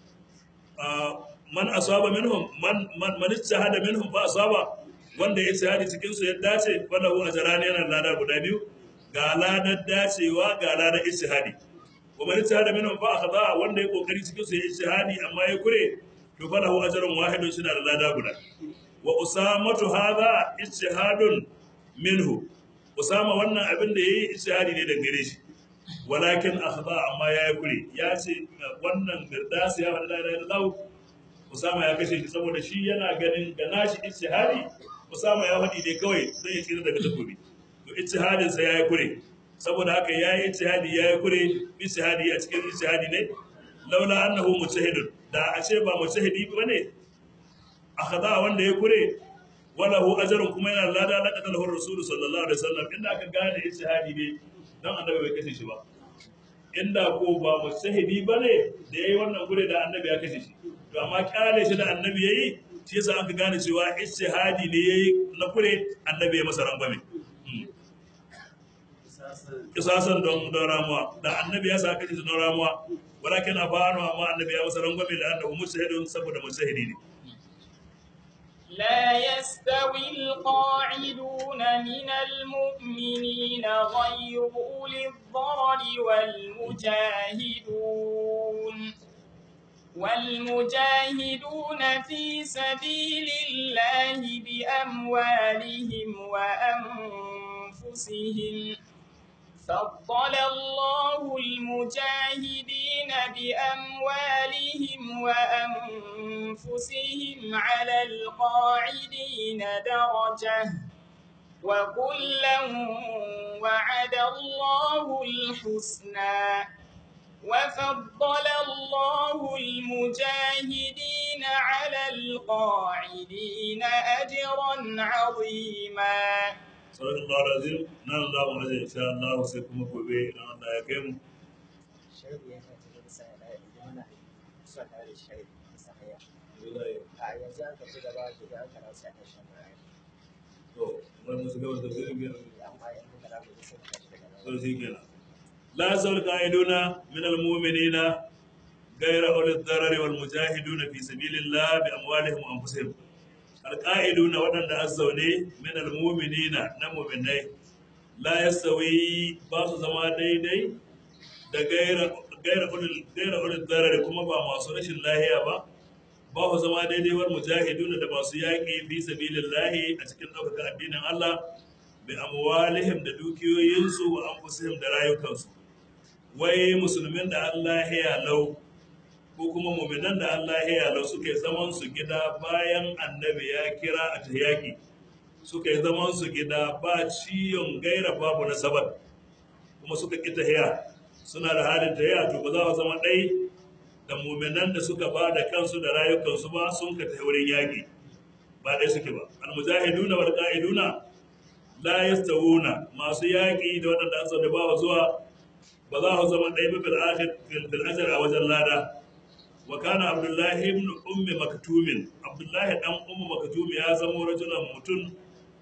man asaba minhum man man man ijtahada minhum fa asaba wanda ya ijtihadi cikin su ya dace falahu ajran yana lada guda biyu ga ladar dacewa ga ladar ijtihadi wa man ijtahada minhum fa akhada wanda ya kokari cikin su ya ijtihadi amma ya kure to falahu ajrun wahidun shi da lada guda wa usamatu hadha ijtihadun minhu usama wannan abin da yayi ijtihadi ne daga gare shi walakin akhda amma ya yi kure ya ce wannan firdas ya faɗa da Allah usama ya kashe shi saboda shi yana ganin ga nashi ijtihadi usama ya faɗi ne kawai don ya tsira daga takobi to ijtihadin sa ya yi kure saboda haka ya yi ijtihadi ya yi kure ijtihadi a cikin ijtihadi ne laula annahu mujtahidun da a ce ba mujtahidi bane akhada wanda ya kure walahu ajrun kuma yana lada na qatalahu rasul sallallahu alaihi wasallam inda aka gane ijtihadi ne dan annabi bai kashe shi ba inda ko ba mujtahidi bane da yayi wannan kure da annabi ya kashe shi to amma kyale shi da annabi yayi shi yasa aka gane cewa ijtihadi ne yayi na kure annabi ya masa rangwame kisasan don don ramuwa da annabi ya sa kashe shi don ramuwa walakin afanu amma annabi ya masa rangwame da annabi mujtahidun saboda mujtahidi ne لا يستوي القاعدون من المؤمنين غير أولي الضرر والمجاهدون والمجاهدون في سبيل الله بأموالهم وأنفسهم فضل الله المجاهدين بأموالهم وأنفسهم على القاعدين درجة وكلا وعد الله الحسنى وفضل الله المجاهدين على القاعدين أجرا عظيما sauran Allah razim nan za mu aje insha Allah sai kuma gobe idan Allah ya kai mu shaidu ya fata da bisa da muna son da da shaidu bisa haya a yanzu an tafi gaba da da aka rasa ta shan raya to mun musu gaba da tafsirin biyar amma yanzu da rabu da sun tashi daga nan to shi kenan la yasul qa'iduna min al-mu'minina ghayra ulil darari wal mujahiduna fi sabilillah bi amwalihim wa anfusihim alƙa'iduna waɗanda an zaune min almuminina na muminai la yastawi ba su zama daidai da gaira ulil darar kuma ba masu rashin lahiya ba ba su zama daidai war mujahiduna da masu yaƙi fi sabilillahi a cikin ɗaukaka addinin Allah bi amwalihim da dukiyoyinsu wa anfusihim da rayukansu wai musulmin da Allah ya lau ko kuma muminan da Allah ya lau suka yi zaman su gida bayan annabi ya kira a ta yaƙi suka yi zaman su gida ba ciyon gaira babu na sabar kuma suka ƙi tahiya suna da halin tahiya to ba za a zama ɗai da muminan da suka ba da kansu da rayukansu ba sun ka tahi wurin yaƙi ba ɗai suke ba almujahiduna wal qa'iduna la yastawuna masu yaƙi da waɗanda an da ba zuwa ba za su zama ɗai ba bil akhir bil ajr a wajen lada وكان عبد الله بن ام مكتوم عبد الله دان ام مكتوم يا زمو رجلا متون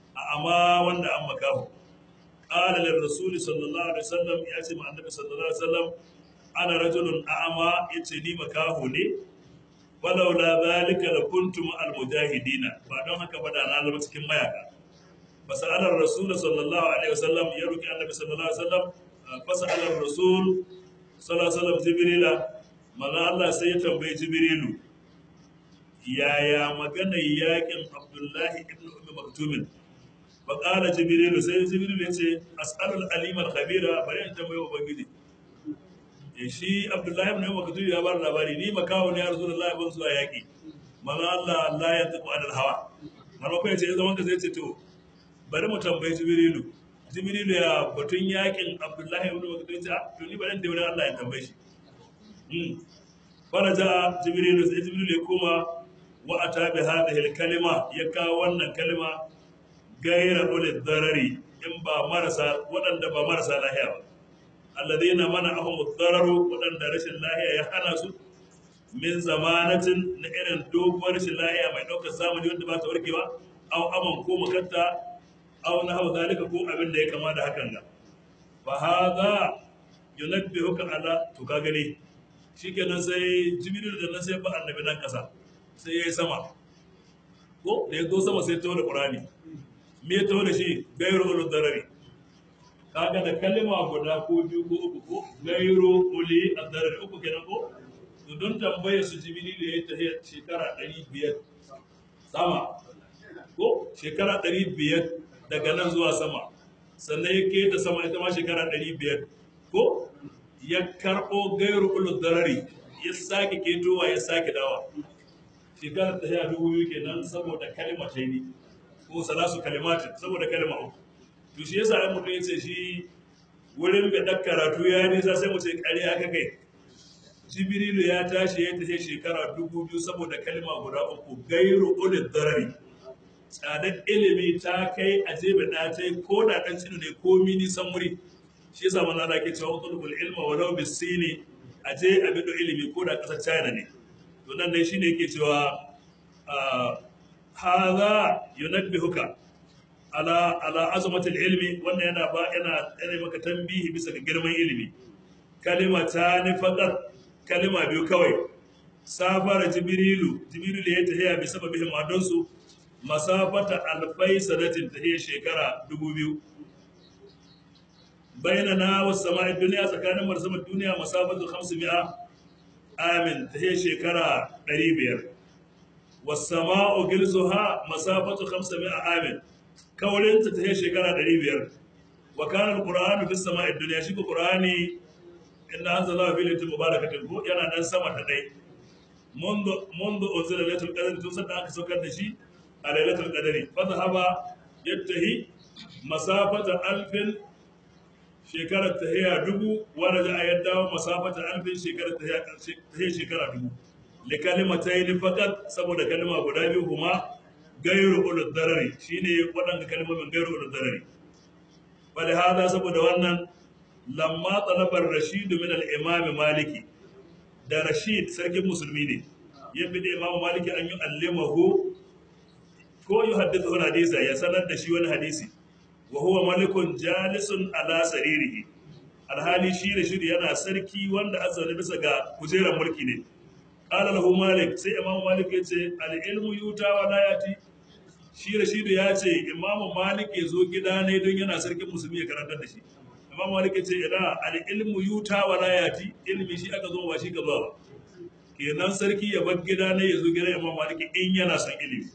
اما wanda an makahu قال للرسول صلى الله عليه وسلم يا ce ma annabi sallallahu alaihi wasallam ana rajulun a'ama yace ni makahu ne walaula zalika la kuntum al mujahidina ba don haka ba da na zama cikin mayaka fasalar rasul sallallahu alaihi wasallam ya roki annabi sallallahu alaihi wasallam fasalar rasul sallallahu alaihi wasallam jibrila manzo Allah sai ya tambayi Jibrilu yaya maganar yakin Abdullahi ibn Ummi Maktumin fa qala Jibrilu sai Jibrilu ya ce as'alul alim al khabira bari in tambaye ubangiji eh shi Abdullahi ibn Ummi Maktum ya bar labari ni makawo ne ya Rasulullahi ban zuwa yaki manzo Allah Allah ya tafi adal hawa manzo ko ya ce zaman ka sai ce to bari mu tambayi Jibrilu Jibrilu ya batun yakin Abdullahi ibn Maktum ya ce to ni bari in tafi Allah ya tambaye shi faraja jibrilu sai jibrilu ya koma wa ata bi hadhihi kalima ya kawo wannan kalima gaira ulil darari in ba marasa waɗanda ba marasa lahiya ba alladhina mana'ahum ad-dararu waɗanda rashin lahiya ya hana su min zamanatin na irin doguwar rashin lahiya mai ɗaukar zamani wanda ba ta warkewa aw aman ko makatta aw na hawa zalika ko abin da ya kama da hakan ga fa hadha yunabbihuka ala to ka gani shikenan sai jibril da nan sai ba annabi nan kasa sai yayi sama ko da ya zo sama sai tawo da qur'ani me ya tawo da shi gairu ul darari kaga da kalma guda ko biyu ko uku ko gairu uli ad-darari uku kenan ko to don tambaye su jibril ya tafi shekara 500 sama ko shekara 500 daga nan zuwa sama sannan ya keta sama ita ma shekara 500 ko ya karɓo gairu ulu darari ya sake ketowa ya sake dawa shekara ta ya dubu biyu kenan saboda kalima ta ne ko salasu kalimatin saboda kalima uku to shi yasa ai mutum ya ce shi wurin bai ɗan karatu ya nisa sai mu ce ƙarya ka kai jibrilu ya tashi ya tafi shekara dubu biyu saboda kalima guda uku gairu ulu darari tsadar ilimi ta kai a jebe da ta yi ko da ɗan cinu ne ko mini san wuri shi yasa manzo Allah ke cewa tulbul ilma walau bisini a je a bido ilimi ko da ƙasar China ne to nan dai shine yake cewa hadha yunabbihuka ala ala azmatil ilmi wannan yana ba yana yana maka tambihi bisa ga girman ilimi kalima ta ni faqat kalima biyu kawai safara jibrilu jibrilu ya tahiya bi sababihim adonsu masafata alfai sanatin ta iya shekara dubu biyu bayyana na wasu sama'i duniya tsakanin marsamar duniya masafatu hamsu mi'a amin ta iya shekara ɗari biyar wasu sama'u gilzu ha masafatu hamsu mi'a amin kaurinta ta iya shekara ɗari biyar wa kanar ƙura'anu fi sama'i duniya shi ko ƙura'ani inda an zala fi litin mubarakatin ko yana nan sama ta ɗai منذ أنزل ليلة القدر تنسى أنك سكر دشي a lailatul qadari fa zahaba yattahi masafata alfin shekarar tahiya dubu wa raja yadda masafata alfin shekarar tahiya shekara dubu li kalimatayn faqat saboda kalma guda biyu kuma gairu ulul darari shine waɗanda kalmomin gairu ulul darari bal hada saboda wannan lamma talabar rashid min al-imam maliki da rashid sarkin musulmi ne ya bi da imam maliki an yi allimahu ko yi haddisa wani hadisa ya sanar da shi wani hadisi wa huwa malikun jalisun ala saririhi alhali shi da shiri yana sarki wanda an zaune bisa ga kujerar mulki ne qala lahu malik sai imamu malik ya ce al ilmu yuta wa la yati shi da shi ya ce imamu malik ya zo gida ne don yana sarkin musulmi ya karantar da shi imamu malik ya ce ina al ilmu yuta wa la yati ilmi shi aka zo ba shi ka zo ba kenan sarki ya bar gida ne ya zo gidan imamu malik in yana son ilimi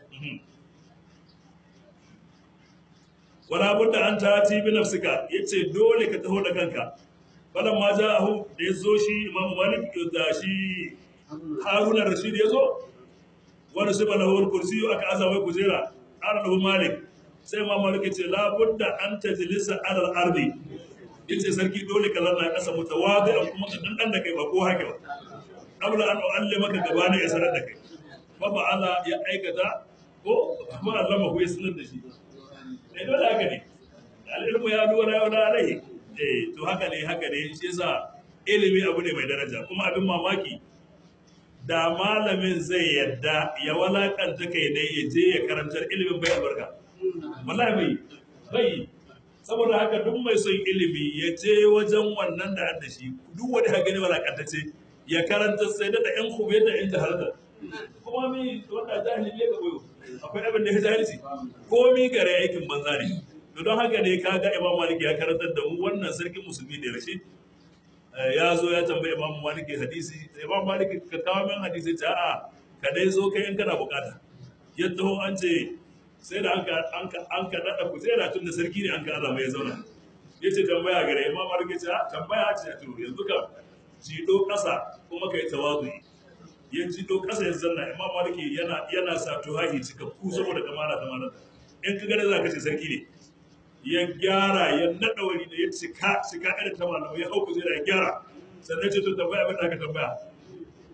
wala budda an tati bi nafsika yace dole ka taho da kanka falan ma ja'ahu da yazo shi imamu malik da shi haruna rashid yazo wani sai bala hawar kursi aka azawa kujera ana da malik sai imamu malik yace la budda an tajlisa ala al-ardi yace sarki dole ka zanna kasa mutawadi an kuma ka dandan da kai ba ko haka ba qabla an uallimaka gabana ya sanar da kai fa ba'ala ya aikata ko kuma allama ku ya sanar da shi eh dole haka ne al'ilmu ya duwa yau da alai eh to haka ne haka ne shi yasa ilimi abu ne mai daraja kuma abin mamaki da malamin zai yadda ya walakanta kai ne ya je ya karantar ilimin bai albarka wallahi bai bai saboda haka duk mai son ilimi ya je wajen wannan da da shi duk wani haka ne walakanta ce ya karanta sai da yan kube da yan jahalta kuma mi wanda jahili ne ga koyo akwai abin da ya jahilci komi gare aikin banza ne to don haka ne kaga imam malik ya karantar da mu wannan sarkin musulmi da rashi ya zo ya tambayi imam malik hadisi imam malik ka kawo min hadisi ta a ka dai zo kai in kana bukata ya taho an ce sai da an ka an ka dada ku sai da tun da sarki ne an ka azama ya zauna ya ce tambaya gare imam malik ya ce tambaya ce to yanzu ka jido kasa kuma kai tawazu ya jido kasa ya zanna imam malik yana yana sa tuhahi cikakku saboda kamala ta malaka in ka gane za ka ce sarki ne ya gyara ya naɗa wani da ya cika cika irin ta malamai ya hauku zai da ya gyara sannan ce to tambaya abin da aka tambaya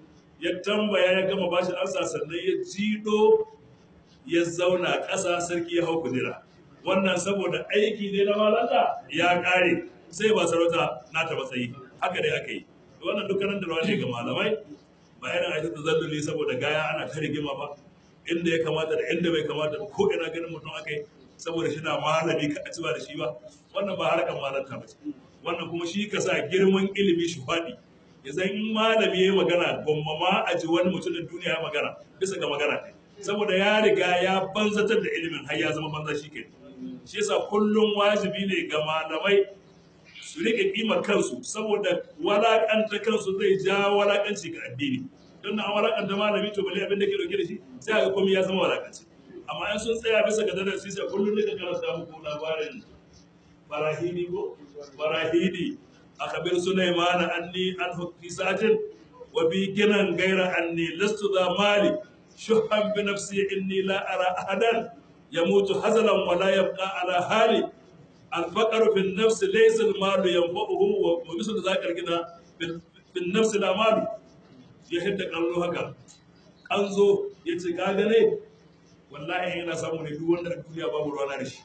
ya tambaya ya gama bashi ansa sannan ya jido ya zauna ƙasa sarki ya hau kujera wannan saboda aiki ne na malanta ya ƙare sai ba sarauta na ta matsayi haka dai aka yi wannan dukkanin da ne ga malamai ba irin a da zalluli saboda gaya ana ta rigima ba inda ya kamata da inda bai kamata ba ko ina ganin mutum aka yi saboda shi na malami ka ci ba da shi ba wannan ba harkar malanta ba ce wannan kuma shi ka sa girman ilimi shi faɗi ya zan in malami ya yi magana gwamma ma a ji wani mutumin duniya ya magana bisa ga magana ne saboda ya riga ya banzatar da ilimin har ya zama banza shi ke shi yasa kullum wajibi ne ga malamai su rike kimar kansu saboda walakanta kansu zai ja walakanci ga addini don na walakanta malami to bale abin da ke dauke da shi sai ga komai ya zama walakanci amma in sun tsaya bisa ga dadar sai kullum ne ka karanta muku labarin barahidi ko barahidi akabir sulaiman anni an hukisatin wa bi ginan gaira anni lastu za mali shuhan bi nafsi inni la ara ahadan yamutu hazalan wa la yabqa ala hali الفقر في النفس ليس المال ينفعه ومثل ذاك الغنى في النفس لا مال يهد قالوا haka an zo ya ce ka gane wallahi yana samu ne duk wanda duniya babu ruwa na shi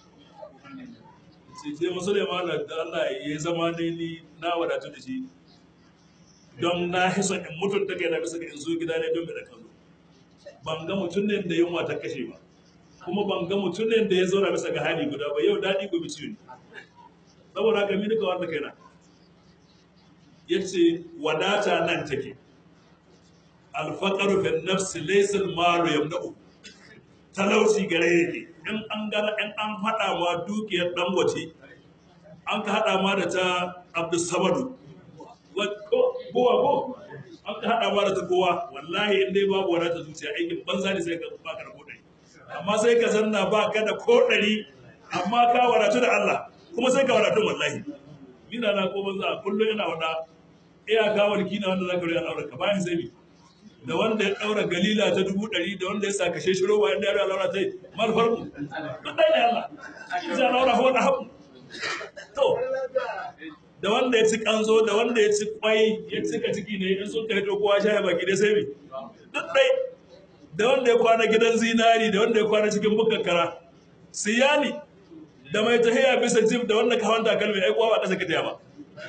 sai ce musulman da Allah ya zama ne ni na wadatu da shi don na hisa in mutum ta kai na bisa ga in zo gida ne don da kallo ban ga mutum ne da yunwa ta kashe ba kuma ban ga mutum ne da ya zauna bisa ga hali guda ba yau daɗi gobe ciwo ne saboda haka mini ka wanda kaina ya ce wadata nan take alfaƙaru fin nafsi laysal malu yamna'u talauci gare yake in an gana in an haɗa ma dukiyar dangote an ka haɗa ma da ta abdulsamadu buwa ko an ka haɗa ma da ta kowa wallahi in dai babu wadata zuciya aikin banza ne sai ka baka da kodai amma sai ka zanna ba ka da ko ɗari amma ka wadatu da Allah kuma sai ka wadatu wallahi ina na ko banza kullum yana wada iya ga walki na wanda zaka riya aure ka bayan sai mi da wanda ya daura galila ta dubu ɗari da wanda ya sa kashe shiro wa inda ya riya laura ta yi mal farko duk ɗaya ne Allah sai laura ho da haku to da wanda ya ci kanzo da wanda ya ci kwai ya cika ciki ne in sun kai kowa sha baki da sai mi duk ɗaya da wanda ya kwana gidan zinari da wanda ya kwana cikin bukakkara siyani da mai tahiya bisa jim da wanda ka hanta kalmi ai kowa ba kasa ka ba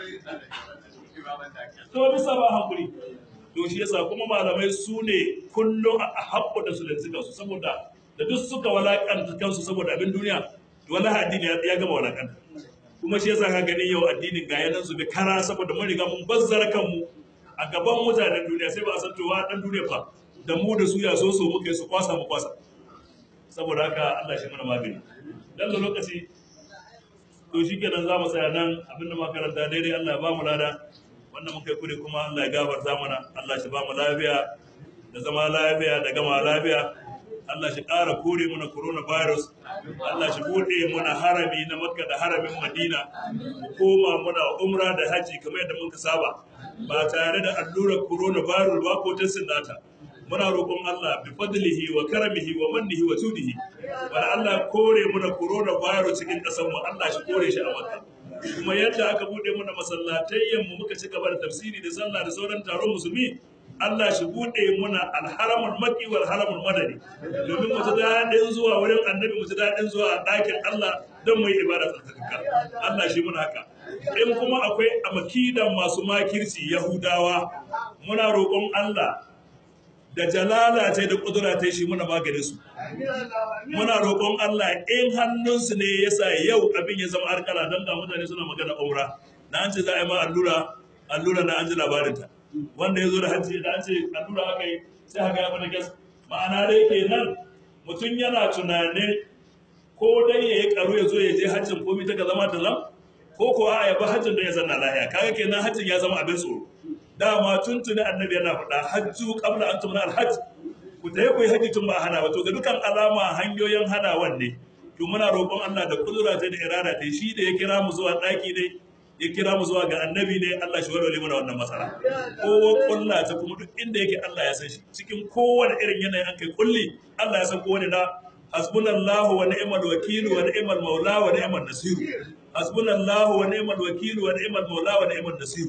to bisa ba hankuri to shi yasa kuma malamai su ne kullum a haƙƙo da su da suka su saboda da duk suka walakanta kansu saboda abin duniya to wallahi addini ya gama walakanta kuma shi yasa ka gani yau addinin ga yanan su bi kara saboda mun riga mun bazzara kanmu a gaban mutanen duniya sai ba a san to wa dan duniya fa da mu da su ya so so muka yi su kwasa mu kwasa saboda haka Allah shi mana magani dan da lokaci to shi kenan za mu tsaya nan abinda muka karanta daidai Allah ya ba mu lada wannan muka yi kure kuma Allah ya gafarta mana Allah shi ba mu lafiya da zama lafiya da gama lafiya Allah shi ƙara kore mana coronavirus Allah shi buɗe mana harami na Makka da haramin Madina mu koma muna umra da haji kamar yadda muka saba ba tare da allurar coronavirus ba ko ta sinnata muna roƙon Allah bi fadlihi wa karamihi wa mannihi wa tudihi wala Allah kore muna coronavirus cikin ƙasar mu Allah shi kore shi a Makka kuma yadda aka bude muna masallatayyan mu muka ci gaba da tafsiri da sallah da sauran taron musulmi Allah shi bude muna alharamul maki wal haramul madani domin mu ji daɗin zuwa wurin annabi mu ji daɗin zuwa ɗakin Allah don mu yi ibada tsarkaka Allah shi muna haka in kuma akwai amakidan masu makirci Yahudawa muna roƙon Allah da jalala ta da kudura ta shi muna maganin su muna roƙon Allah in hannunsu ne yasa yau abin ya zama arkala don ga mutane suna magana umra na an ce za a yi ma allura allura na an ji labarinta wanda ya zo da hajji da an ce allura aka yi sai haka ya fada gas ma'ana dai kenan mutum yana tunanin ko dai ya yi karo ya zo ya je hajjin komai ta ka zama talam ko ko a ya ba hajjin don ya zanna lahiya kaga kenan hajjin ya zama abin tsoro dama tuntuni annabi yana faɗa hajju qabla an tumna alhajj ku ta yi haji tun ba hana ba to ga dukan alama hanyoyin hanawan ne to muna roƙon Allah da kudura ta da irada ta shi da ya kira mu zuwa ɗaki ne ya kira mu zuwa ga annabi ne Allah shi warware mana wannan matsala kowa kulla ta kuma duk inda yake Allah ya san shi cikin kowane irin yanayi an kai kulli Allah ya san kowane na hasbunallahu wa ni'mal wakil wa ni'mal maula wa ni'mal nasir hasbunallahu wa ni'mal wakil wa ni'mal maula wa ni'mal nasir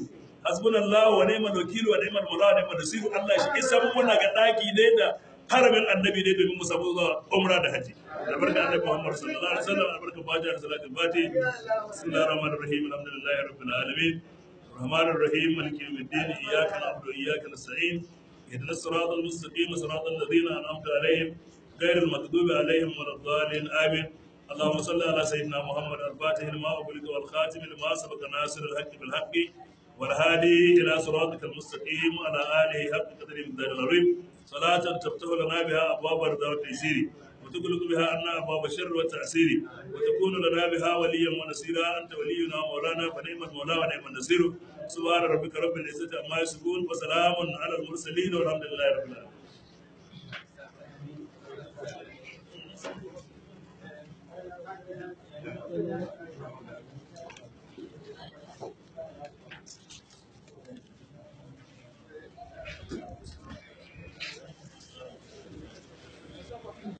hasbunallahu wa ni'mal wakil wa ni'mal mawla wa ni'mal nasir Allah shi isa mu muna ga daki dai da haramin annabi dai domin mu samu zuwa umra da haji da barka annabi Muhammad sallallahu alaihi wasallam da barka fatiha da salatul fatiha bismillahir rahmanir rahim alhamdulillahi rabbil alamin الرحمن الرحيم مالك يوم الدين اياك نعبد واياك نستعين اهدنا الصراط المستقيم صراط الذين انعمت عليهم غير المغضوب عليهم ولا الضالين امين اللهم صل على سيدنا محمد الفاتح لما أغلق والخاتم لما سبق ناصر الحق بالحق والهادي إلى صراطك المستقيم وعلى آله حق قدر من العظيم صلاة تفتح لنا بها أبواب الرضا والتيسير وتغلق بها عنا أبواب الشر والتعسير وتكون لنا بها وليا ونصيرا أنت ولينا مولانا فنعم المولى ونعم النصير سبحان ربك رب العزة عما يصفون وسلام على المرسلين والحمد لله رب العالمين